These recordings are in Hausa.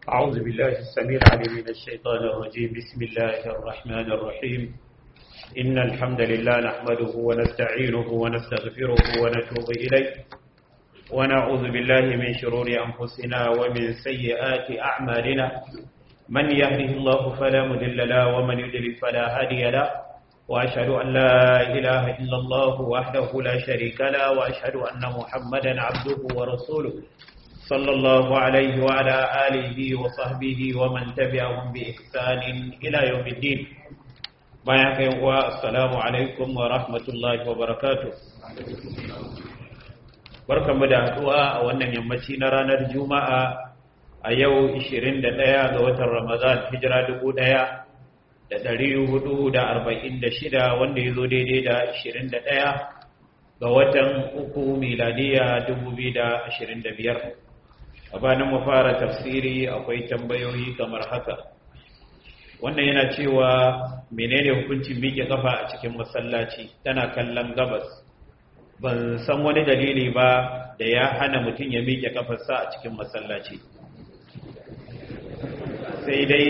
أعوذ بالله السميع العليم من الشيطان الرجيم بسم الله الرحمن الرحيم إن الحمد لله نحمده ونستعينه ونستغفره ونتوب إليه ونعوذ بالله من شرور أنفسنا ومن سيئات أعمالنا من يهده الله فلا مضل له ومن يضلل فلا هادي له وأشهد أن لا إله إلا الله وحده لا شريك له وأشهد أن محمدا عبده ورسوله صلى الله عليه وعلى آله وصحبه ومن تبعهم بإحسان إلى يوم الدين بياك السلام عليكم ورحمة الله وبركاته barkanmu da haɗuwa a wannan yammaci na ranar juma'a a yau 21 ga watan ramadan hijira 1446 wanda ya zo daidai da 21 ga watan uku miladiya 2025 gabanin mu fara tafsiri akwai tambayoyi kamar haka wannan yana cewa menene hukuncin miƙe kafa a cikin masallaci tana kallon gabas ban san wani dalili ba da ya hana mutum ya miƙe kafarsa a cikin masallaci sai dai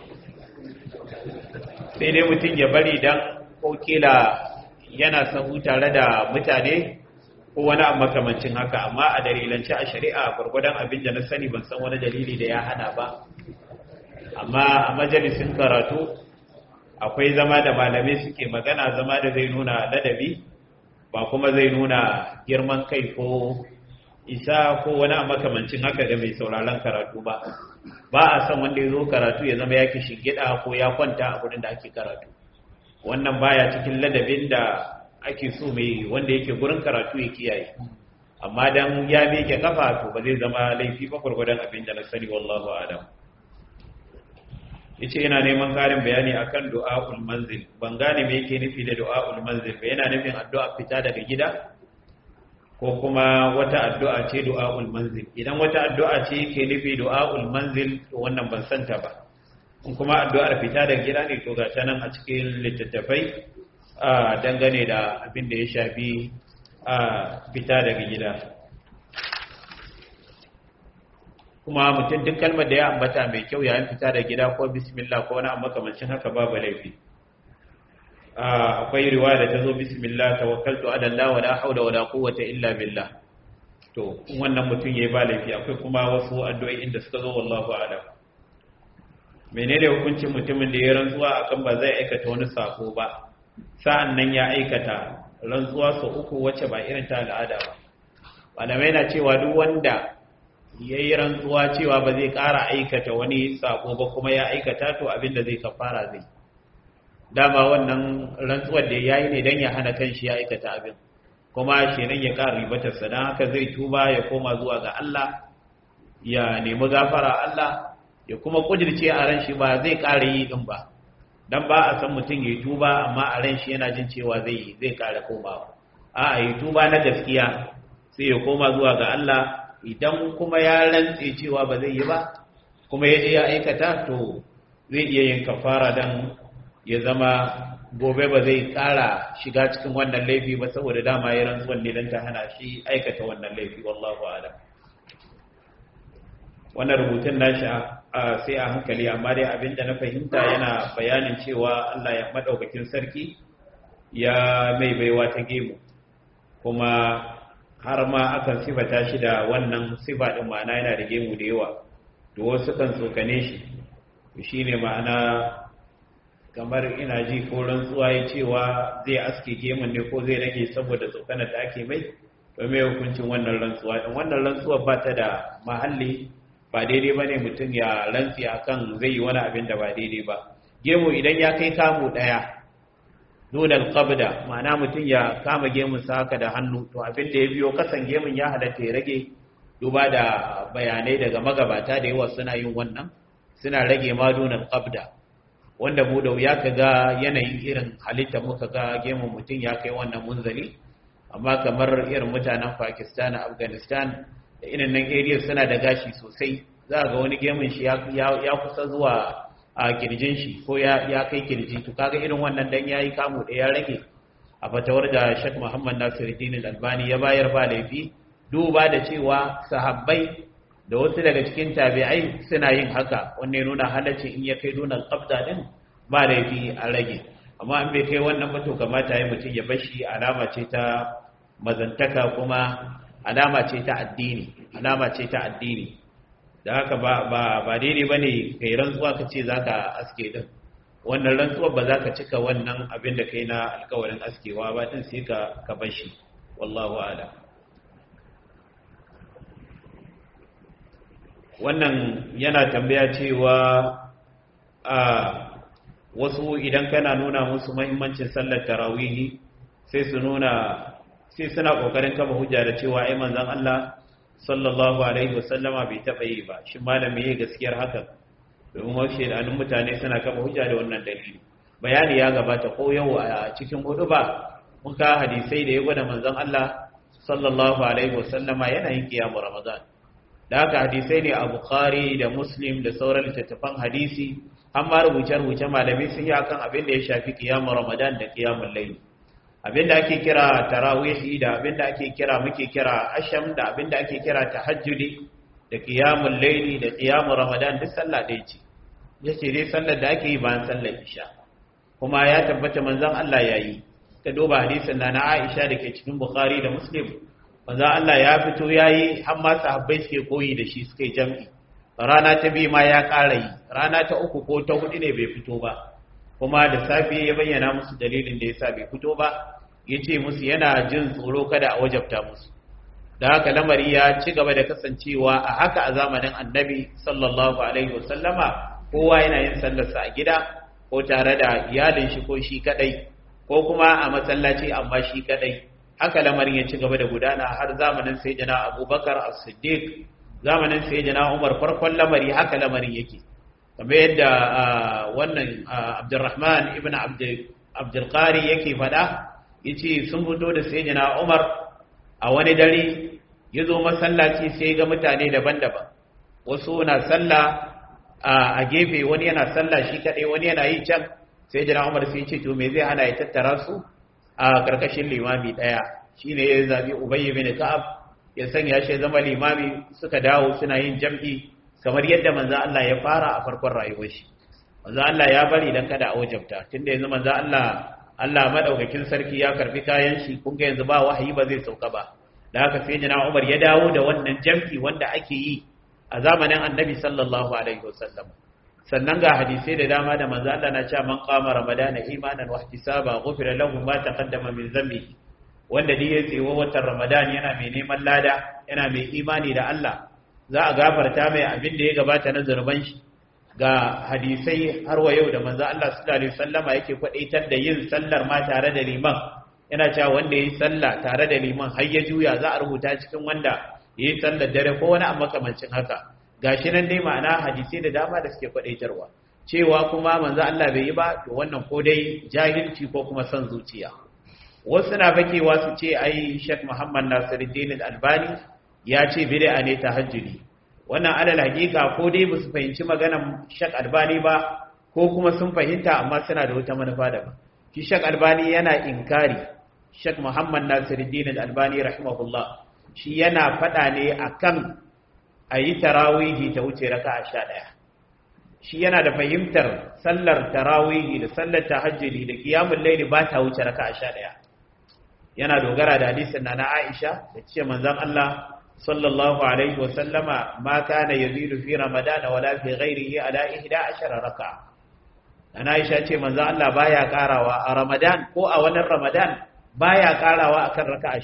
sai dai mutum ya bari dan ko kila yana sahu tare da mutane ko wani abu makamancin haka amma a dalilance a shari'a gwargwadon abin da na sani ban san wani dalili da ya hana ba amma a majalisin karatu akwai zama da malamai suke magana zama da zai nuna ladabi ba kuma zai nuna girman kai ko isa ko wani abu makamancin haka da mai sauraron karatu ba ba a san wanda ya zo karatu ya zama ya kishi gida ko ya kwanta a gudun da ake karatu wannan baya cikin ladabin da ake so mai wanda yake gurin karatu ya kiyaye amma dan ya miƙe kafa to ba zai zama laifi ba gurgurdan abin da na sani wallahu a'lam yace yana neman karin bayani akan du'aul manzil ban gane me yake nufi da du'aul manzil ba yana nufin addu'a fita daga gida ko kuma wata addu'a ce du'aul manzil idan wata addu'a ce yake nufi du'aul manzil to wannan ban santa ba in kuma addu'ar fita daga gida ne to ga ta nan a cikin littattafai a dangane da abin da ya shafi a fita daga gida kuma mutum duk kalmar da ya ambata mai kyau yayin fita da gida ko bismillah ko wani makamancin haka babu laifi akwai riwaya da ta zo bismillah tawakkaltu ala Allah wala hawla wala quwwata illa billah to wannan mutum yayi ba laifi akwai kuma wasu addu'o'i inda suka zo wallahu a'lam menene hukuncin mutumin da ya rantsuwa akan ba zai aikata wani sako ba sa'an nan ya aikata rantsuwa sau uku wacce ba irin ta al'ada ba malamai na cewa duk wanda ya yi rantsuwa cewa ba zai ƙara aikata wani sako ba kuma ya aikata to abin da zai kafara zai dama wannan rantsuwar da ya yi ne don ya hana kan shi ya aikata abin kuma shi nan ya ƙara ribatarsa don haka zai tuba ya koma zuwa ga Allah ya nemi gafara Allah ya kuma kudirce a ran shi ba zai ƙara yi ɗin ba dan ba a san mutum ya tuba amma a ran shi yana jin cewa zai zai kare komawa a a yi tuba na gaskiya sai ya koma zuwa ga Allah idan kuma ya rantse cewa ba zai yi ba kuma ya je ya aikata to zai iya yin kafara dan ya zama gobe ba zai kara shiga cikin wannan laifi ba saboda dama ya rantsuwan ne dan ta hana shi aikata wannan laifi wallahu a'lam wannan rubutun nashi sai a hankali amma dai abinda na fahimta yana bayanin cewa Allah ya madaukakin sarki ya mai baiwa ta gemu kuma har ma akan sifata shi da wannan sifa din ma'ana yana da gemu da yawa to wasu kan tsokane shi shine ma'ana kamar ina ji ko rantsuwa ya cewa zai aske gemun ne ko zai rage saboda tsokanar da ake mai to mai hukuncin wannan rantsuwa din wannan rantsuwa ba ta da mahalli ba daidai ba ne mutum ya rantsi a kan zai yi wani abin da ba daidai ba gemu idan ya kai kamu ɗaya nunan qabda ma'ana mutum ya kama gemun sa haka da hannu to abin da ya biyo kasan gemun ya halatta ya rage duba da bayanai daga magabata da yawa suna yin wannan suna rage ma nunan qabda wanda mu da wuya ka ga yanayin irin halitta muka ga gemun mutum ya kai wannan munzali amma kamar irin mutanen pakistan afghanistan da irin nan area suna da gashi sosai za ga wani gemun shi ya kusa zuwa a kirjin shi ko ya kai kirji to kaga irin wannan dan yayi kamu da ya rage a fatawar da Sheikh Muhammad Nasiruddin Al-Albani ya bayar ba laifi duba da cewa sahabbai da wasu daga cikin tabi'ai suna yin haka wanne nuna halaccin in ya kai nuna qabda din ba laifi a rage amma in bai kai wannan ba to kamata ya mutum ya bashi alama ce ta mazantaka kuma alama ce ta addini alama ce ta addini da haka ba ba ba daidai bane kai rantsuwa ka ce zaka aske din wannan rantsuwar ba za ka cika wannan abin da kai na alkawarin askewa ba din sai ka ka bashi wallahu a'lam wannan yana tambaya cewa a wasu idan kana nuna musu mahimmancin sallar tarawihi sai su nuna sai suna kokarin kama hujja da cewa ai manzon Allah sallallahu alaihi wasallama bai taba yi ba shi malami yayi gaskiyar haka domin wasu shedanun mutane suna kama hujja da wannan dalili bayani ya gabata ko yau a cikin hudu ba muka hadisai da ya gwada manzon Allah sallallahu alaihi wasallama yana yin kiyamu ramadan da haka hadisai ne a bukhari da muslim da sauran littattafan hadisi amma rubuce-rubuce malamai sun yi akan abin da ya shafi kiyamun ramadan da kiyamun laili abin da ake kira tarawihi da abin da ake kira muke kira asham da abin da ake kira tahajjudi da kiyamun laili da kiyamun ramadan duk sallah ɗaya ce ya ce dai sallar da ake yi bayan sallar isha kuma ya tabbata manzon Allah ya yi ka duba hadisin na na Aisha da ke cikin Bukhari da Muslim manzon Allah ya fito ya yi har ma sahabbai suke koyi da shi suka yi jam'i rana ta biyu ma ya ƙara yi rana ta uku ko ta hudu ne bai fito ba kuma da safe ya bayyana musu dalilin da yasa bai fito ba ya ce musu yana jin tsoro kada a wajabta musu da haka lamari ya ci gaba da kasancewa a haka a zamanin annabi sallallahu alaihi wasallama kowa yana yin sallarsa a gida ko tare da iyalin shi ko shi kadai ko kuma a masallaci amma shi kadai haka lamarin ya ci gaba da gudana har zamanin sayyidina abubakar as-siddiq zamanin sayyidina umar farkon lamari haka lamarin yake kamar yadda wannan abdurrahman ibn abdul qari yake fada yace sun fito da sayyidina umar a wani dare yazo masallaci sai ga mutane daban-daban wasu na sallah a gefe wani yana sallah shi kadai wani yana yi can sayyidina umar sai ce to me zai hana ya tattara su a karkashin limami daya shine ya zabi ubay ibn ka'ab ya sanya shi zama limami suka dawo suna yin jam'i kamar yadda manzo Allah ya fara a farkon rayuwar shi manzo Allah ya bari dan kada a wajabta tunda yanzu manzo Allah Allah madaukakin sarki ya karbi kayan shi kun ga yanzu ba wahayi ba zai sauka ba da haka sai jina Umar ya dawo da wannan jam'i wanda ake yi a zamanin Annabi sallallahu alaihi wasallam sannan ga hadisai da dama da manzo Allah na cewa man qama ramadana imanan wa ihtisaba ghufira lahu ma taqaddama min dhanbihi wanda dai ya tsewo watan Ramadan yana mai neman lada yana mai imani da Allah za a gafarta mai abin da ya gabata na zurban shi ga hadisai har wa yau da manzo Allah sallallahu alaihi wasallama yake kwadaitar da yin sallar ma tare da liman yana cewa wanda yayi sallah tare da liman har ya juya za a rubuta cikin wanda yayi sallar dare ko wani amma kamancin haka gashi nan dai ma'ana hadisai da dama da suke kwadaitarwa cewa kuma manzo Allah bai yi ba to wannan ko dai jahilci ko kuma son zuciya wasu na fakewa su ce ai Sheikh Muhammad Nasiruddin Albani ya ce bid'a ne tahajjudi wannan alal hakika ko dai ba su fahimci maganar Sheikh Albani ba ko kuma sun fahimta amma suna da wata manufa daban shi Sheikh Albani yana inkari Sheikh Muhammad Nasiruddin Albani rahimahullah shi yana fada ne akan ayi tarawihi ta wuce raka'a 11 shi yana da fahimtar sallar tarawihi da sallar tahajjudi da qiyamul layli ba ta wuce raka'a 11 yana dogara da hadisin na Aisha da ce manzon Allah sallallahu alaihi wasallama ma kana yazidu fi ramadan wala fi ghairihi ala 11 raka'a ana Aisha ce manzon Allah baya karawa a ramadan ko a wannan ramadan baya karawa akan raka'a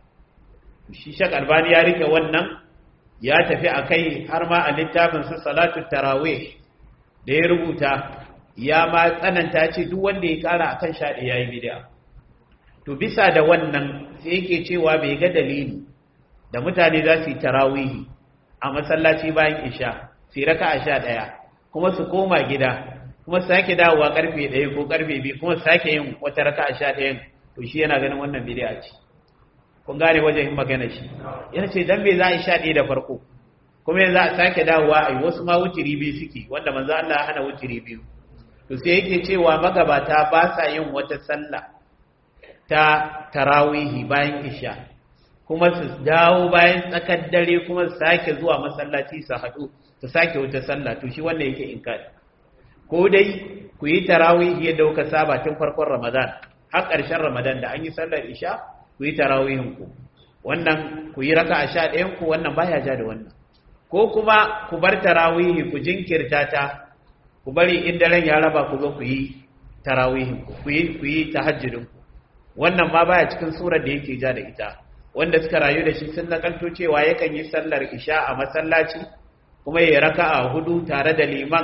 11 shi shak albani ya rike wannan ya tafi akai har ma a littafin sa salatu tarawih da ya rubuta ya ma tsananta ce duk wanda ya kara akan 11 yayi bid'a to bisa da wannan sai yake cewa bai ga dalili da mutane za su yi tarawihi a masallaci bayan isha sai raka a sha ɗaya kuma su koma gida kuma sake dawowa karfe ɗaya ko karfe biyu kuma sake yin wata raka a sha ɗayan to shi yana ganin wannan bidiya ce kun gane wajen yin magana shi yana ce dan me za a yi sha ɗaya da farko kuma yanzu a sake dawowa a yi wasu ma wutiri biyu suke wanda manzo Allah hana wutiri biyu to sai yake cewa magabata ba sa yin wata sallah ta tarawihi bayan isha kuma su dawo bayan tsakar dare kuma su sake zuwa masallaci su haɗu su sake wata sallah to shi wannan yake inkari ko dai ku yi tarawih yadda kuka saba tun farkon Ramadan har ƙarshen Ramadan da an yi sallar isha ku yi tarawihin ku wannan ku yi raka'a sha ɗayan ku wannan baya ja da wannan ko kuma ku bar tarawihi ku jinkirta ta ku bari in daren ya raba ku zo ku yi tarawihin ku ku yi ku yi tahajjudin ku wannan ma baya cikin surar da yake ja da ita wanda suka rayu da shi sun nakalto cewa yakan yi sallar isha a masallaci kuma ya raka'a hudu tare da liman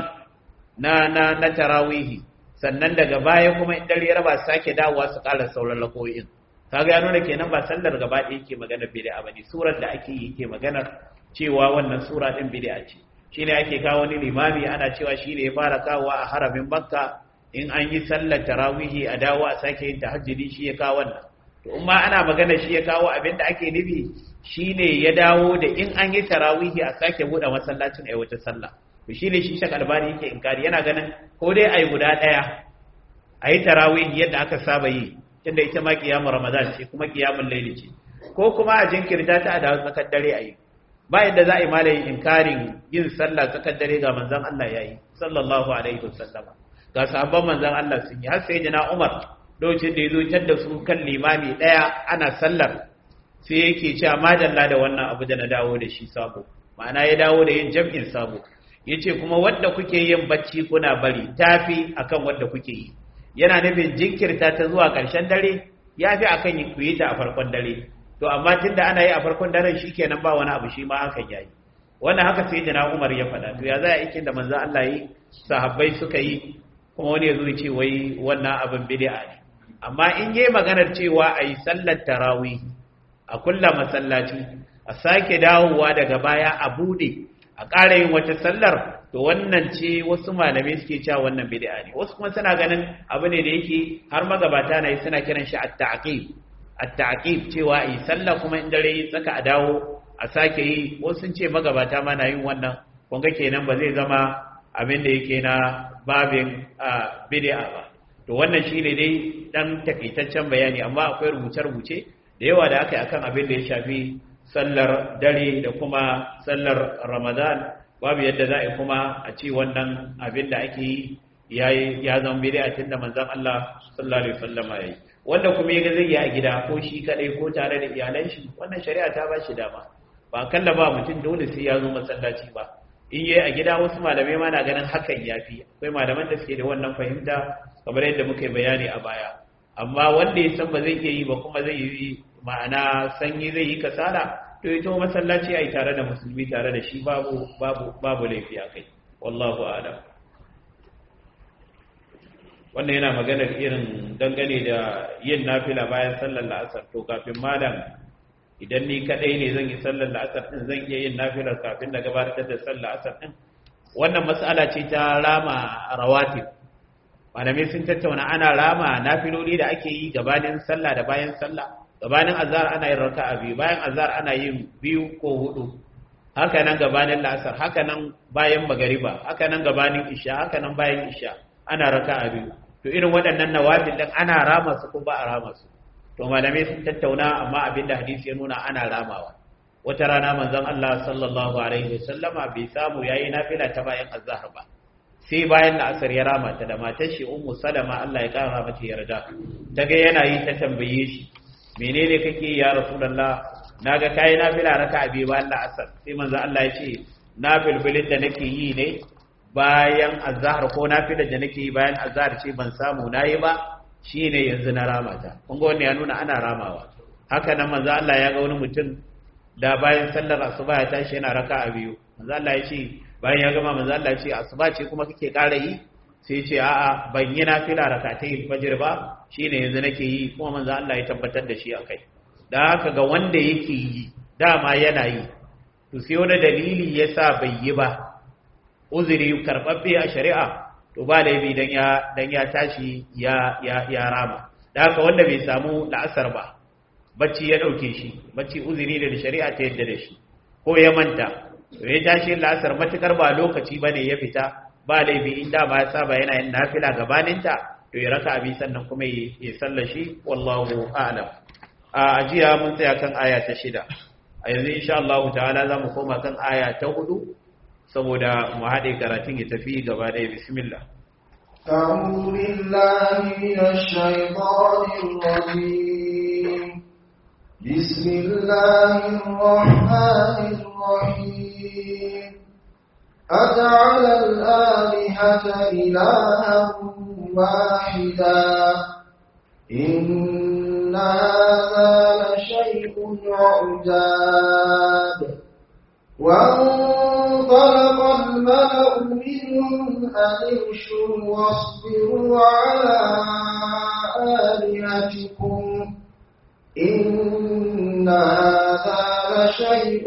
na na na tarawihi sannan daga baya kuma in dare ya raba sake dawowa su ƙara sauran lakoyin kaga ya nuna kenan ba sallar gaba ɗaya yake magana bid'a bane surar da ake yi yake magana cewa wannan sura din bid'a ce shine ake kawo wani limami ana cewa shine ya fara kawo a haramin makka in an yi sallar tarawihi a dawo a sake yin tahajjudi shi ya kawo wannan to in ma ana magana shi ya kawo abin da ake nufi shine ya dawo da in an yi tarawihi a sake buɗe masallacin ai wata sallah to shine shi shak albani yake inkari yana ganin ko dai ai guda ɗaya ayi tarawihi yadda aka saba yi tunda ita ma kiyamu ramadan ce kuma kiyamun laili ce ko kuma a jinkirta ta a dawo tsakar dare ayi ba yadda za a yi malayin inkarin yin sallah tsakar dare ga manzon Allah yayi sallallahu alaihi wasallama ga sahabban manzon Allah sun yi har sai jina Umar lokacin da yazo tar da su kan limami daya ana sallar sai yake cewa madalla da wannan abu da na dawo da shi sabo ma'ana ya dawo da yin jam'in sabo yace kuma wanda kuke yin bacci kuna bari tafi akan wanda kuke yi yana nufin jinkirta ta zuwa ƙarshen dare ya fi akan ku yi ta a farkon dare to amma tunda ana yi a farkon daren shikenan ba wani abu shi ma hakan yayi wannan haka sai jina Umar ya faɗa to ya za a yi da manzo Allah yi sahabbai suka yi kuma wani ya zo ya ce wai wannan abin bid'a ne amma in yi maganar cewa a yi sallar tarawih a kulla masallaci a sake dawowa daga baya a bude a ƙara yin wata sallar to wannan ce wasu malamai suke cewa wannan bid'a ne wasu kuma suna ganin abu ne da yake har magabata na yi suna kiran shi at-ta'qib at-ta'qib cewa yi sallah kuma in dare yi tsaka a dawo a sake yi wasu sun ce magabata ma na yin wannan kun ga kenan ba zai zama abin da yake na babin bid'a ba to wannan shine dai dan takaitaccen bayani amma akwai rubuce-rubuce da yawa da aka yi akan abin da ya shafi sallar dare da kuma sallar ramadan babu yadda za a yi kuma a ce wannan abin da ake yi ya zama bid'a tun da manzon Allah sallallahu alaihi wasallam ya yi wanda kuma yaga zai yi a gida ko shi kadai ko tare da iyalan shi wannan shari'a ta ba shi dama ba kalla ba mutum dole sai ya zo masallaci ba in yayi a gida wasu malamai ma na ganin hakan yafi akwai malaman da suke da wannan fahimta kamar yadda muka yi bayani a baya amma wanda ya san ba zai iya yi ba kuma zai yi ma'ana sanyi zai yi kasala to ito masallaci ai tare da musulmi tare da shi babu babu babu laifi a kai wallahu a'lam wannan yana maganar irin dangane da yin nafila bayan sallar la'asar to kafin malam idan ni kadai ne zan yi sallar la'asar din zan iya yin nafilar kafin na gabatar da sallar la'asar din wannan mas'ala ce ta rama rawatib malamai sun tattauna ana rama nafiloli da ake yi gabanin sallah da bayan sallah gabanin azhar ana yin raka'a biyu bayan azhar ana yin biyu ko hudu haka nan gabanin la'asar haka nan bayan magariba haka nan gabanin isha haka nan bayan isha ana raka'a biyu to irin waɗannan nawafil din ana rama su ko ba a rama su to malamai sun tattauna amma abinda hadisi ya nuna ana ramawa wata rana manzon Allah sallallahu alaihi wasallama bai samu yayi nafila ta bayan azhar ba sai bayan la'asar ya rama ta da matar shi ummu salama Allah ya kara mata yarda daga yana yi ta tambaye shi menene kake ya rasulullah naga kai nafila raka'a biyu bayan la'asar sai manzo Allah ya ce nafilfilin da nake yi ne bayan azhar ko nafilar da nake yi bayan azhar ce ban samu nayi ba shine yanzu na ramata kun ga wannan ya nuna ana ramawa haka nan manzo Allah ya ga wani mutum da bayan sallar asuba ya tashi yana raka'a biyu manzo Allah ya ce bayan ya gama manzo Allah ya ce asuba ce kuma kake ƙara yi sai ce a'a ban yi nafila rakatai fajr ba shine yanzu nake yi kuma manzo Allah ya tabbatar da shi akai da haka ga wanda yake yi dama yana yi to sai wani dalili yasa bai yi ba uzuri karbabbe a shari'a to ba laifi dan ya dan ya tashi ya ya ya rama da haka wanda bai samu la'asar ba bacci ya dauke shi bacci uzuri da shari'a ta yadda da shi ko ya manta to ya tashi la'asar matukar ba lokaci bane ya fita ba laifi in da ba ya saba yana yin nafila gabaninta to ya raka abi sannan kuma ya sallar shi wallahu a'lam a ajiya mun tsaya kan aya ta shida a yanzu insha Allah ta'ala za mu koma kan aya ta hudu saboda mu haɗe karatun ya tafi gaba ɗaya bismillah أعوذ بالله من الشيطان الرجيم بسم الله الرحمن الرحيم أجعل الآلهة إلها واحدا إن هذا لشيء عجاب وانطلق الملأ منهم أن امشوا واصبروا على آلهتكم إن هذا لشيء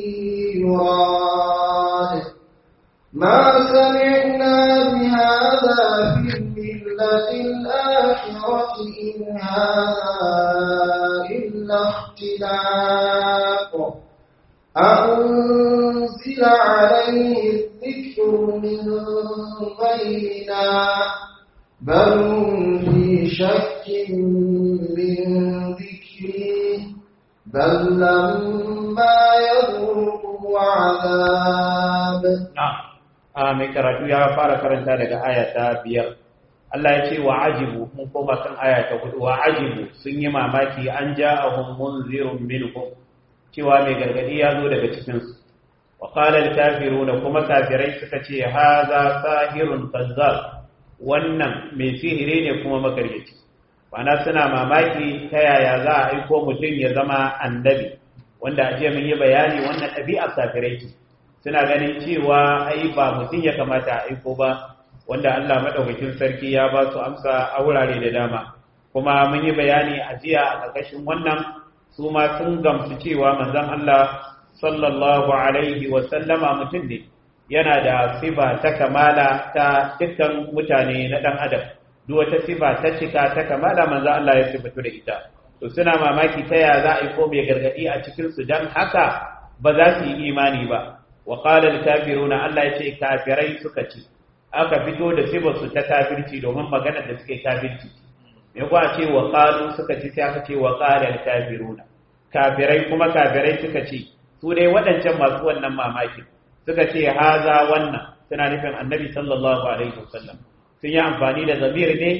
يراد ما سمعنا بهذا في الملة الآخرة إن هذا إلا اختلاق أنزل عليه الذكر من بيننا بل هم في شك من ذكري بل لما يذوقوا عذاب a mai karatu ya fara karanta daga aya ta biyar Allah ya ce wa ajibu mun koma kan aya ta hudu wa ajibu sun yi mamaki an ja'ahum munzirun minhum cewa mai gargadi ya zo daga cikinsu wa qala al-kafiruna kuma kafirai suka ce haza sahirun kazzab wannan mai sihiri ne kuma makaryaci bana suna mamaki ta yaya za a aiko mutum ya zama annabi wanda a jiya mun yi bayani wannan ɗabi'ar kafirai ce suna ganin cewa ai ba mutum ya kamata a aiko ba wanda Allah madaukakin sarki ya ba su amsa a wurare da dama kuma mun yi bayani a jiya a ƙarƙashin wannan su ma sun gamsu cewa manzon Allah sallallahu alaihi wa sallama mutum ne yana da sifa ta kamala ta dukkan mutane na dan adam duk wata sifa ta cika ta kamala manzon Allah ya sifatu da ita to suna mamaki ta ya za a yi ko mai gargadi a cikin su dan haka ba za su yi imani ba wa qala al-kafiruna Allah ya ce kafirai suka ce aka fito da sifar su ta kafirci domin magana da suke kafirci me kuwa ce wa qalu suka ce sai aka ce wa qala al-kafiruna kafirai kuma kafirai suka ce su dai waɗancan masu wannan mamakin suka ce haza wannan suna nufin annabi sallallahu alaihi wasallam sun yi amfani da zamir ne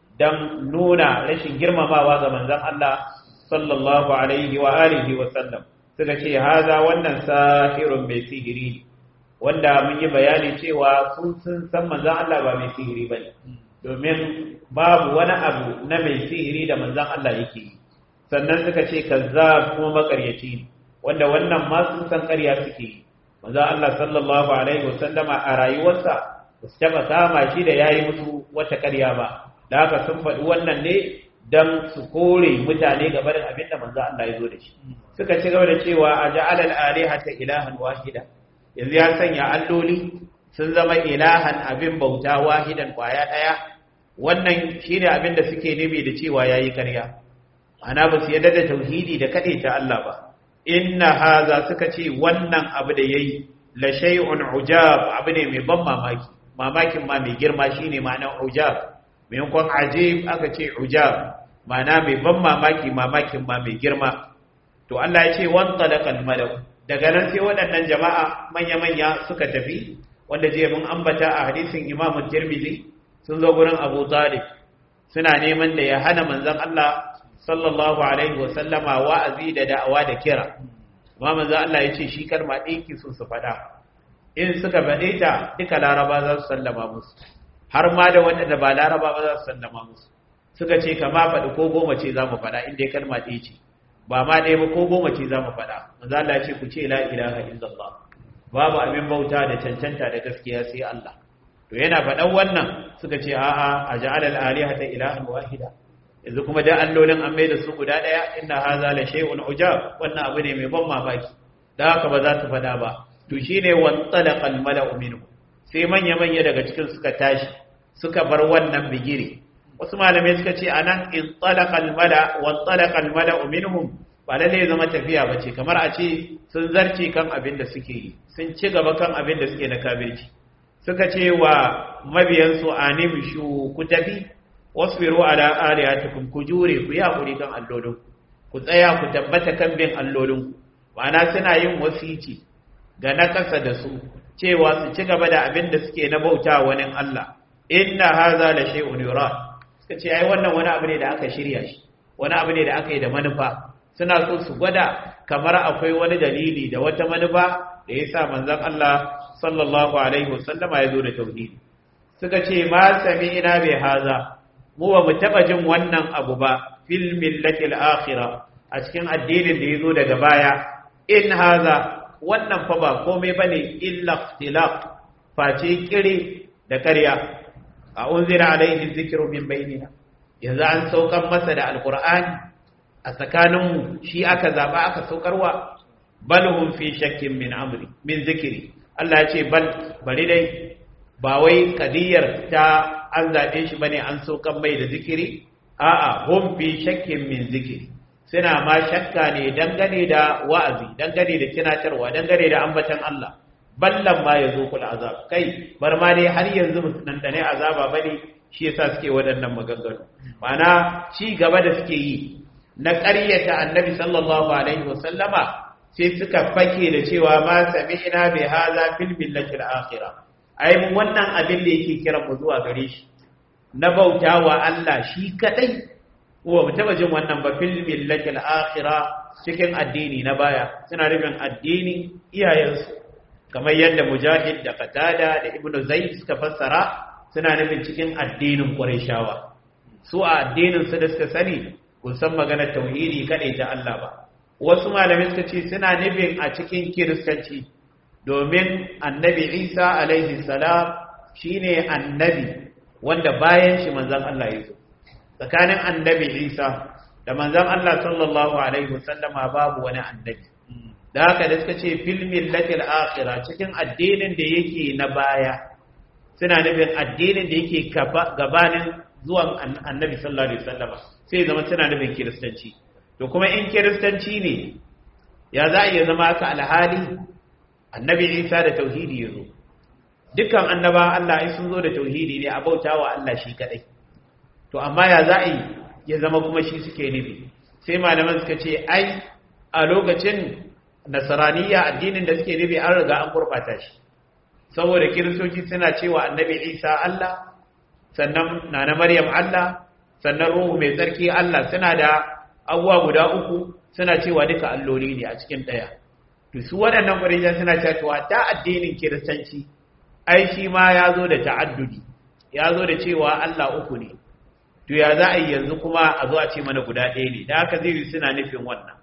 don nuna rashin girmamawa ga manzon Allah sallallahu alaihi wa alihi wasallam suka ce haza wannan sahirun mai sihiri wanda mun yi bayani cewa sun sun san manzon Allah ba mai sihiri bane domin babu wani abu na mai sihiri da manzon Allah yake yi sannan suka ce kazzab kuma makaryaci ne wanda wannan ma sun san ƙarya suke yi manzo Allah sallallahu alaihi wasallama a rayuwarsa ba su taba kama shi da yayi musu wata ƙarya ba da haka sun faɗi wannan ne dan su kore mutane ga barin abin da manzo Allah ya zo da shi suka ci gaba da cewa aja'al al-alihata ilahan wahida yanzu ya sanya alloli sun zama ilahan abin bauta wahidan kwaya daya wannan shine abin da suke nufi da cewa yayi ƙarya ana ba su yadda da tauhidi da kaɗe ta Allah ba inna haza suka ce wannan abu da yayi la shay'un ujab abu ne mai ban mamaki mamakin ma mai girma shine ma'anar ujab maimakon ajib aka ce ujab ma'ana mai ban mamaki mamakin ma mai girma to Allah ya ce wan talaqal malak daga nan sai waɗannan jama'a manya manya suka tafi wanda je mun ambata a hadisin Imam Tirmidhi sun zo gurin Abu Talib suna neman da ya hana manzon Allah sallallahu alaihi wa sallama wa'azi da da'awa da kira amma manzo Allah ya ce shi kalma ɗaya ki so su faɗa in suka faɗe ta duka laraba za su sallama musu har ma da waɗanda ba laraba ba za su sallama musu suka ce kama faɗi ko goma ce za mu faɗa inda kalma ɗaya ce ba ma ɗaya ba ko goma ce za mu faɗa manzo Allah ya ce ku ce la ilaha illallah babu abin bauta da cancanta da gaskiya sai Allah to yana faɗan wannan suka ce a'a a ja'ala al-alihata ilahan wahida yanzu kuma da allolin an mai da su guda ɗaya inna haza la shay'un ujab wannan abu ne mai ban mamaki da haka ba za su faɗa ba to shine wan talaqa al mala'u minhu sai manya manya daga cikin suka tashi suka bar wannan bigire wasu malamai suka ce anan in talaqa al mala wan talaqa al mala'u minhum ba lalle ya zama tafiya ba ce kamar a ce sun zarce kan abin da suke yi sun ci gaba kan abin da suke na kabirci suka ce wa mabiyansu animshu ku tafi wasbiru ala alihatikum ku jure ku yi hakuri kan allolin ku tsaya ku tabbata kan bin allolinku ma'ana suna yin wasici ga na ƙasa da su cewa su ci gaba da abin da suke na bauta wani Allah inna haza la shay'un yurad suka ce ai wannan wani abu ne da aka shirya shi wani abu ne da aka yi da manufa suna so su gwada kamar akwai wani dalili da wata manufa da yasa manzon Allah sallallahu alaihi wasallama ya zo da tauhidi suka ce ma sami'na bi haza mu ba mu taba jin wannan abu ba fil millati al-akhirah a cikin addinin da yazo daga baya in haza wannan fa ba komai bane illa ikhtilaf face kire da ƙarya a unzira alaihi dhikru min bainina yanzu an saukar masa da alqur'ani a tsakaninmu shi aka zaba aka saukarwa bal hum fi shakkin min amri min zikri Allah ya ce bal bari dai ba wai kadiyar ta an zaɓe shi bane an saukan mai da zikiri a'a hum fi shakkin min zikiri suna ma shakka ne dangane da wa'azi dangane da tunatarwa dangane da ambatan Allah ballan ma yazo kul azab kai bar ma dai har yanzu nan da ne azaba bane shi yasa suke waɗannan maganganu ma'ana ci gaba da suke yi na ƙaryata annabi sallallahu alaihi wasallama sai suka fake da cewa ma sami'na bi hadha fil millati al-akhirah ai mun wannan abin da yake kira mu zuwa gare shi na bautawa Allah shi kadai wa mu taba jin wannan ba fil millati al-akhirah cikin addini na baya suna rubin addini iyayensu kamar yadda mujahid da qatada da ibnu zaid suka fassara suna nufin cikin addinin qurayshawa su a addinin su da suka sani kun san maganar tauhidi kadai ta Allah ba wasu malamai suka ce suna nufin a cikin kiristanci domin annabi isa alaihi salam shine annabi wanda bayan shi manzan Allah ya zo tsakanin annabi isa da manzan Allah sallallahu alaihi wasallama babu wani annabi da haka da suka ce fil millatil akhirah cikin addinin da yake na baya suna nufin addinin da yake gabanin zuwan annabi sallallahu alaihi wasallama sai zama suna nufin kiristanci to kuma in kiristanci ne ya za a iya zama haka alhali annabi isa da tauhidi ya zo dukkan annaba Allah ai sun zo da tauhidi ne a bauta wa Allah shi kadai to amma ya za a yi ya zama kuma shi suke nufi sai malaman suka ce ai a lokacin nasaraniya addinin da suke nufi an riga an gurbata shi saboda kiristoci suna cewa annabi isa Allah sannan nana maryam Allah sannan ruhu mai tsarki Allah suna da abubuwa guda uku suna cewa duka alloli ne a cikin ɗaya to su waɗannan ƙwarishan suna cewa ta addinin kiristanci ai shi ma ya zo da ta'addudi ya zo da cewa Allah uku ne to ya za a yi yanzu kuma a zo a ce mana guda ɗaya ne da haka zai suna nufin wannan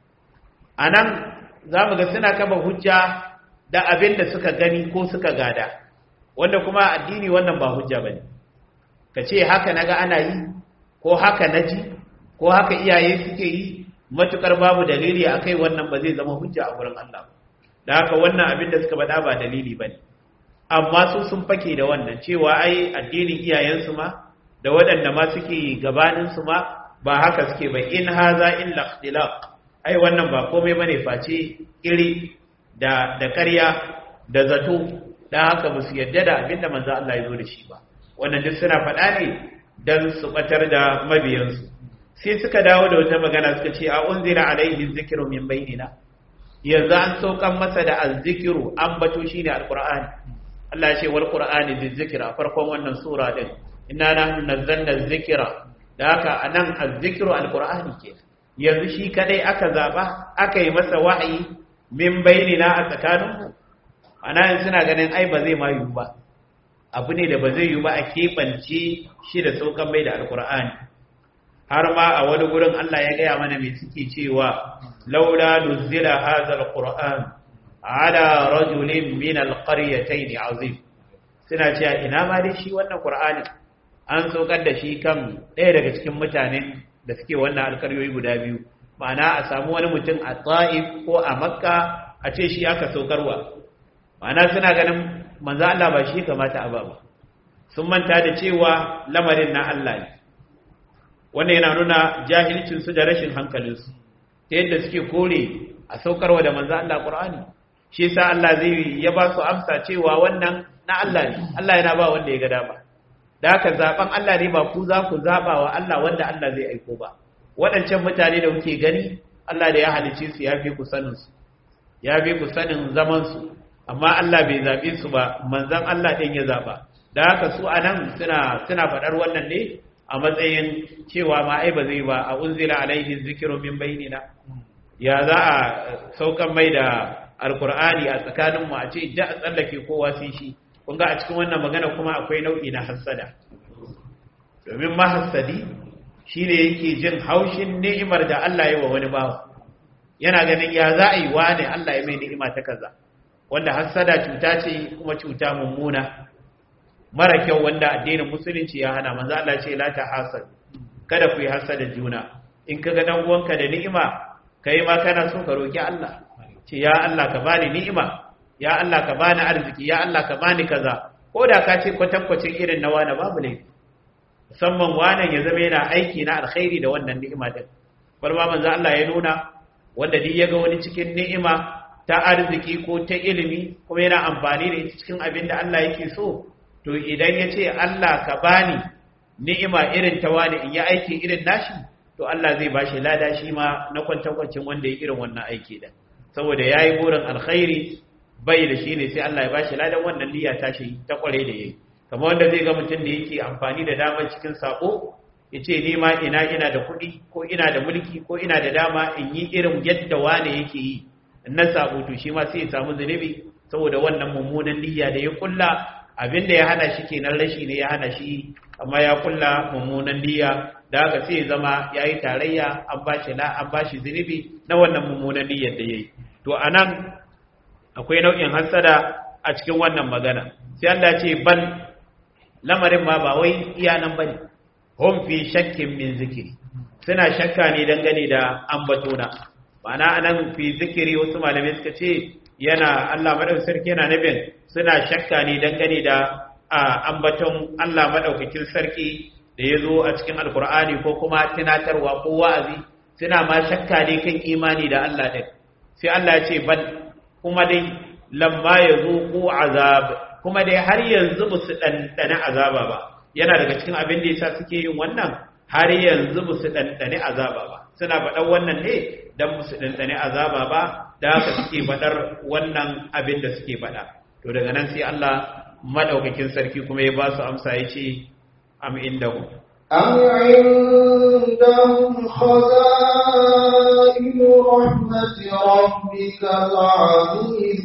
a nan za mu ga suna kama hujja da abin da suka gani ko suka gada wanda kuma addini wannan ba hujja ba ne ka ce haka na ga ana yi ko haka na ji ko haka iyaye suke yi matukar babu dalili a kai wannan ba zai zama hujja a wurin Allah da haka wannan abin da suka faɗa ba dalili ba ne amma su sun fake da wannan cewa ai addinin iyayensu ma da waɗanda ma suke gabaninsu ma ba haka suke ba in haza illa ikhtilaq ai wannan ba komai bane face iri da da ƙarya da zato da haka ba su yadda da abinda manzo Allah ya zo da shi ba wannan duk suna faɗa ne dan su batar da mabiyansu sai suka dawo da wata magana suka ce a unzila alaihi dhikru min bainina yanzu an saukan masa da azzikiru an bato shine alqur'ani Allah ya ce wal qur'ani bizikra farkon wannan sura din inna nahnu nazzalna dhikra da haka anan azzikru alqur'ani ke yanzu shi kadai aka zaba aka yi masa wahayi min bainina a tsakaninmu ana yin suna ganin ai ba zai ma yiwu ba abu ne da ba zai yiwu ba a keɓance shi da saukan mai da alkur'ani har ma a wani gurin Allah ya gaya mana mai suke cewa laula nuzila hadha alquran ala rajulin min alqaryatayn azim suna cewa ina ma dai shi wannan qur'ani an saukar da shi kan ɗaya daga cikin mutanen da suke wannan alkaryoyi guda biyu ma'ana a samu wani mutum a ta'if ko a makka a ce shi aka saukarwa ma'ana suna ganin manzo Allah ba shi kamata a ba sun manta da cewa lamarin na Allah ne wannan yana nuna jahilcin su da rashin hankalin su ta yadda suke kore a saukarwa da manzo Allah Qur'ani shi yasa Allah zai ya ba su amsa cewa wannan na Allah ne Allah yana ba wanda ya ga dama da haka zaben Allah ne ba ku za ku zaba wa Allah wanda Allah zai aiko ba waɗancan mutane da kuke gani Allah da ya halice su ya fi ku sanin su ya fi ku sanin zaman su amma Allah bai zabe su ba manzon Allah ɗin ya zaba da haka su anan suna suna faɗar wannan ne a matsayin cewa ma ai ba zai ba a unzila alaihi zikru min bainina ya za a saukan mai da alkur'ani a tsakaninmu a ce da a tsallake kowa sai shi kun ga a cikin wannan magana kuma akwai nau'i na hassada domin mahassadi shine yake jin haushin ni'imar da Allah ya wa wani bawa yana ganin ya za a yi wa ne Allah ya mai ni'ima ta kaza wanda hassada cuta ce kuma cuta mummuna mara kyau wanda addinin musulunci ya hana manzo Allah ce la ta hasad kada ku yi hasada juna in kaga dan uwanka da ni'ima kai ma kana so ka roki Allah ce ya Allah ka bani ni'ima ya Allah ka bani arziki ya Allah ka bani kaza ko da ka ce kwatankwacin irin na wani babu ne musamman wannan ya zama yana aiki na alkhairi da wannan ni'ima din bar ma manzo Allah ya nuna wanda duk ya ga wani cikin ni'ima ta arziki ko ta ilimi kuma yana amfani da ita cikin abin da Allah yake so to idan ya ce Allah ka bani ni'ima irin ta wani in yi aiki irin nashi to Allah zai bashi lada shi ma na kwantakwacin wanda ya irin wannan aiki din saboda ya yi burin alkhairi bai da shi ne sai Allah ya ba shi ladan wannan niyya ta shi ta kware da yayi kamar wanda zai ga mutum da yake amfani da damar cikin sako ya ce ni ma ina ina da kuɗi ko ina da mulki ko ina da dama in yi irin yadda wane yake yi in na sabo to shi ma sai ya samu zunubi saboda wannan mummunan niyya da ya kulla abin da ya hana shi kenan rashi ne ya hana shi amma ya kulla mummunan niyya da haka sai ya zama ya yi tarayya an ba shi an ba shi zunubi na wannan mummunan niyyar da ya yi to a nan akwai nau'in hassada a cikin wannan magana sai Allah ce ban lamarin ma ba wai iya nan bane hum fi shakkin min zikiri suna shakka ne dangane da ambatona ma'ana anan fi zikiri wasu malamai suka ce yana Allah madaukakin sarki yana nabin suna shakka ne dangane da ambaton Allah madaukakin sarki da ya zo a cikin alkur'ani ko kuma tunatarwa ko wa'azi suna ma shakka ne kan imani da Allah ɗin sai Allah ya ce ban kuma dai lamma ya zo ko azab kuma dai har yanzu ba su ɗanɗane azaba ba yana daga cikin abin da yasa suke yin wannan har yanzu ba su ɗanɗane azaba ba suna faɗar wannan ne don ba su ɗanɗane azaba ba da haka suke faɗar wannan abin da suke faɗa to daga nan sai Allah madaukakin sarki kuma ya ba su amsa ya ce am indahu أم عندهم خزائن رحمة ربك العزيز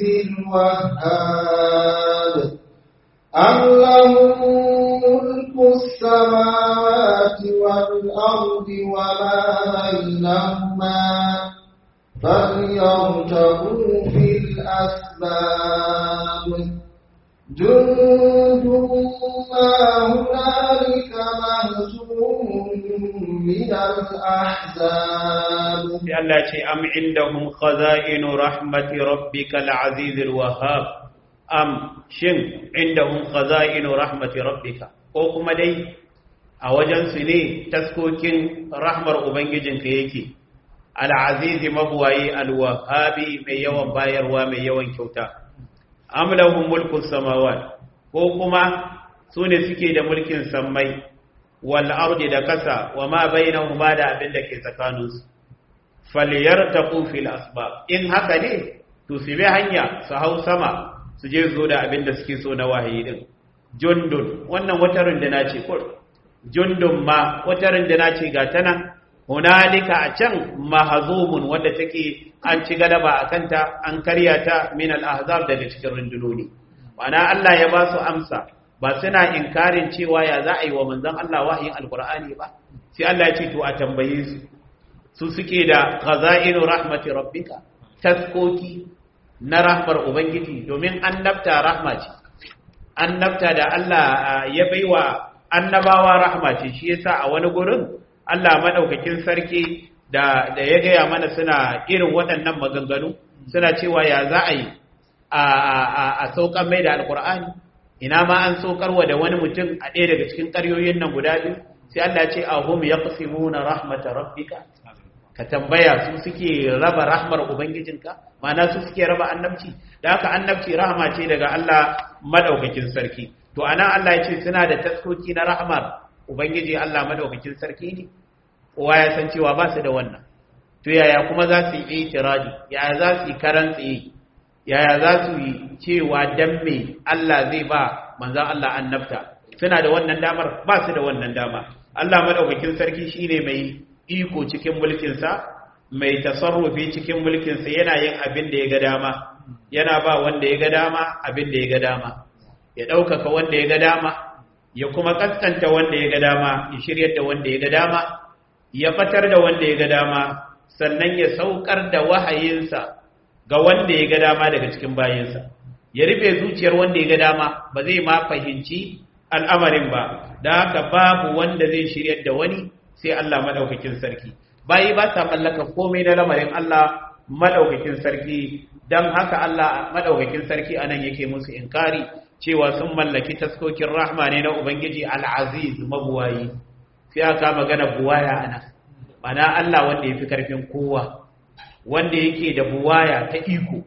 الوهاب أم لهم ملك السماوات والأرض وما بينهما فليرتقوا في الأسباب جند ما هنالك مهزوم من الأحزاب Allah ce am indahum khaza'inu rahmati rabbikal azizil wahhab am shin indahum khaza'inu rahmati rabbika ko kuma dai a wajen su ne taskokin rahmar ubangijinka yake al-azizi mabuwayi al-wahhabi mai yawan bayarwa mai yawan kyauta am lahum mulku samawat ko kuma su ne suke da mulkin sammai wal ardi da kasa wa ma bainahuma da abin da ke tsakaninsu falyartaqu fil asbab in haka ne to su bi hanya su hau sama su je zo da abin da suke so na wahayi din jundun wannan wata runduna ce kur jundun ma wata runduna ce ga ta nan hunalika a can mahazumun wanda take an ci galaba a kanta an karya ta min al-ahzab daga cikin rundunoni ma'ana Allah ya ba su amsa ba suna inkarin cewa ya za a yi wa manzon Allah wahayin alqur'ani ba sai Allah ya ce to a tambaye su su suke da khaza'inu rahmati rabbika taskoki na rahmar ubangiji domin annabta rahma ce annabta da Allah ya baiwa annabawa rahma ce shi yasa a wani gurin Allah madaukakin sarki da da ya gaya mana suna irin waɗannan maganganu suna cewa ya za a yi a a a saukan mai da alqur'ani ina ma an saukarwa da wani mutum a ɗaya daga cikin ƙaryoyin nan guda biyu sai Allah ya ce ahum yaqsimuna rahmata rabbika ka tambaya su suke raba rahmar ubangijinka ma'ana su suke raba annabci da haka annabci rahama ce daga Allah madaukakin sarki to anan Allah ya ce suna da taskoki na rahmar ubangiji Allah madaukakin sarki ne kowa ya san cewa ba su da wannan to yaya kuma za su yi itiradi yaya za su yi karan tsaye yaya za su yi cewa dan me Allah zai ba manzan Allah annabta suna da wannan damar ba su da wannan dama Allah madaukakin sarki shine mai iko cikin mulkinsa mai tasarrufi cikin mulkinsa yana yin abin da ya ga dama yana ba wanda ya ga dama abin da ya ga dama ya ɗaukaka wanda ya ga dama ya kuma kaskanta wanda ya ga dama ya shiryar da wanda ya ga dama ya fatar da wanda ya ga dama sannan ya saukar da wahayinsa ga wanda ya ga dama daga cikin bayinsa ya rufe zuciyar wanda ya ga dama ba zai ma fahimci al'amarin ba da haka babu wanda zai shiryar da wani sai Allah madaukakin sarki bayi ba sa mallaka komai na lamarin Allah madaukakin sarki dan haka Allah madaukakin sarki anan yake musu inkari cewa sun mallaki taskokin rahma ne na ubangiji al-aziz mabuwayi sai aka magana buwaya anan mana Allah wanda yafi karfin kowa wanda yake da buwaya ta iko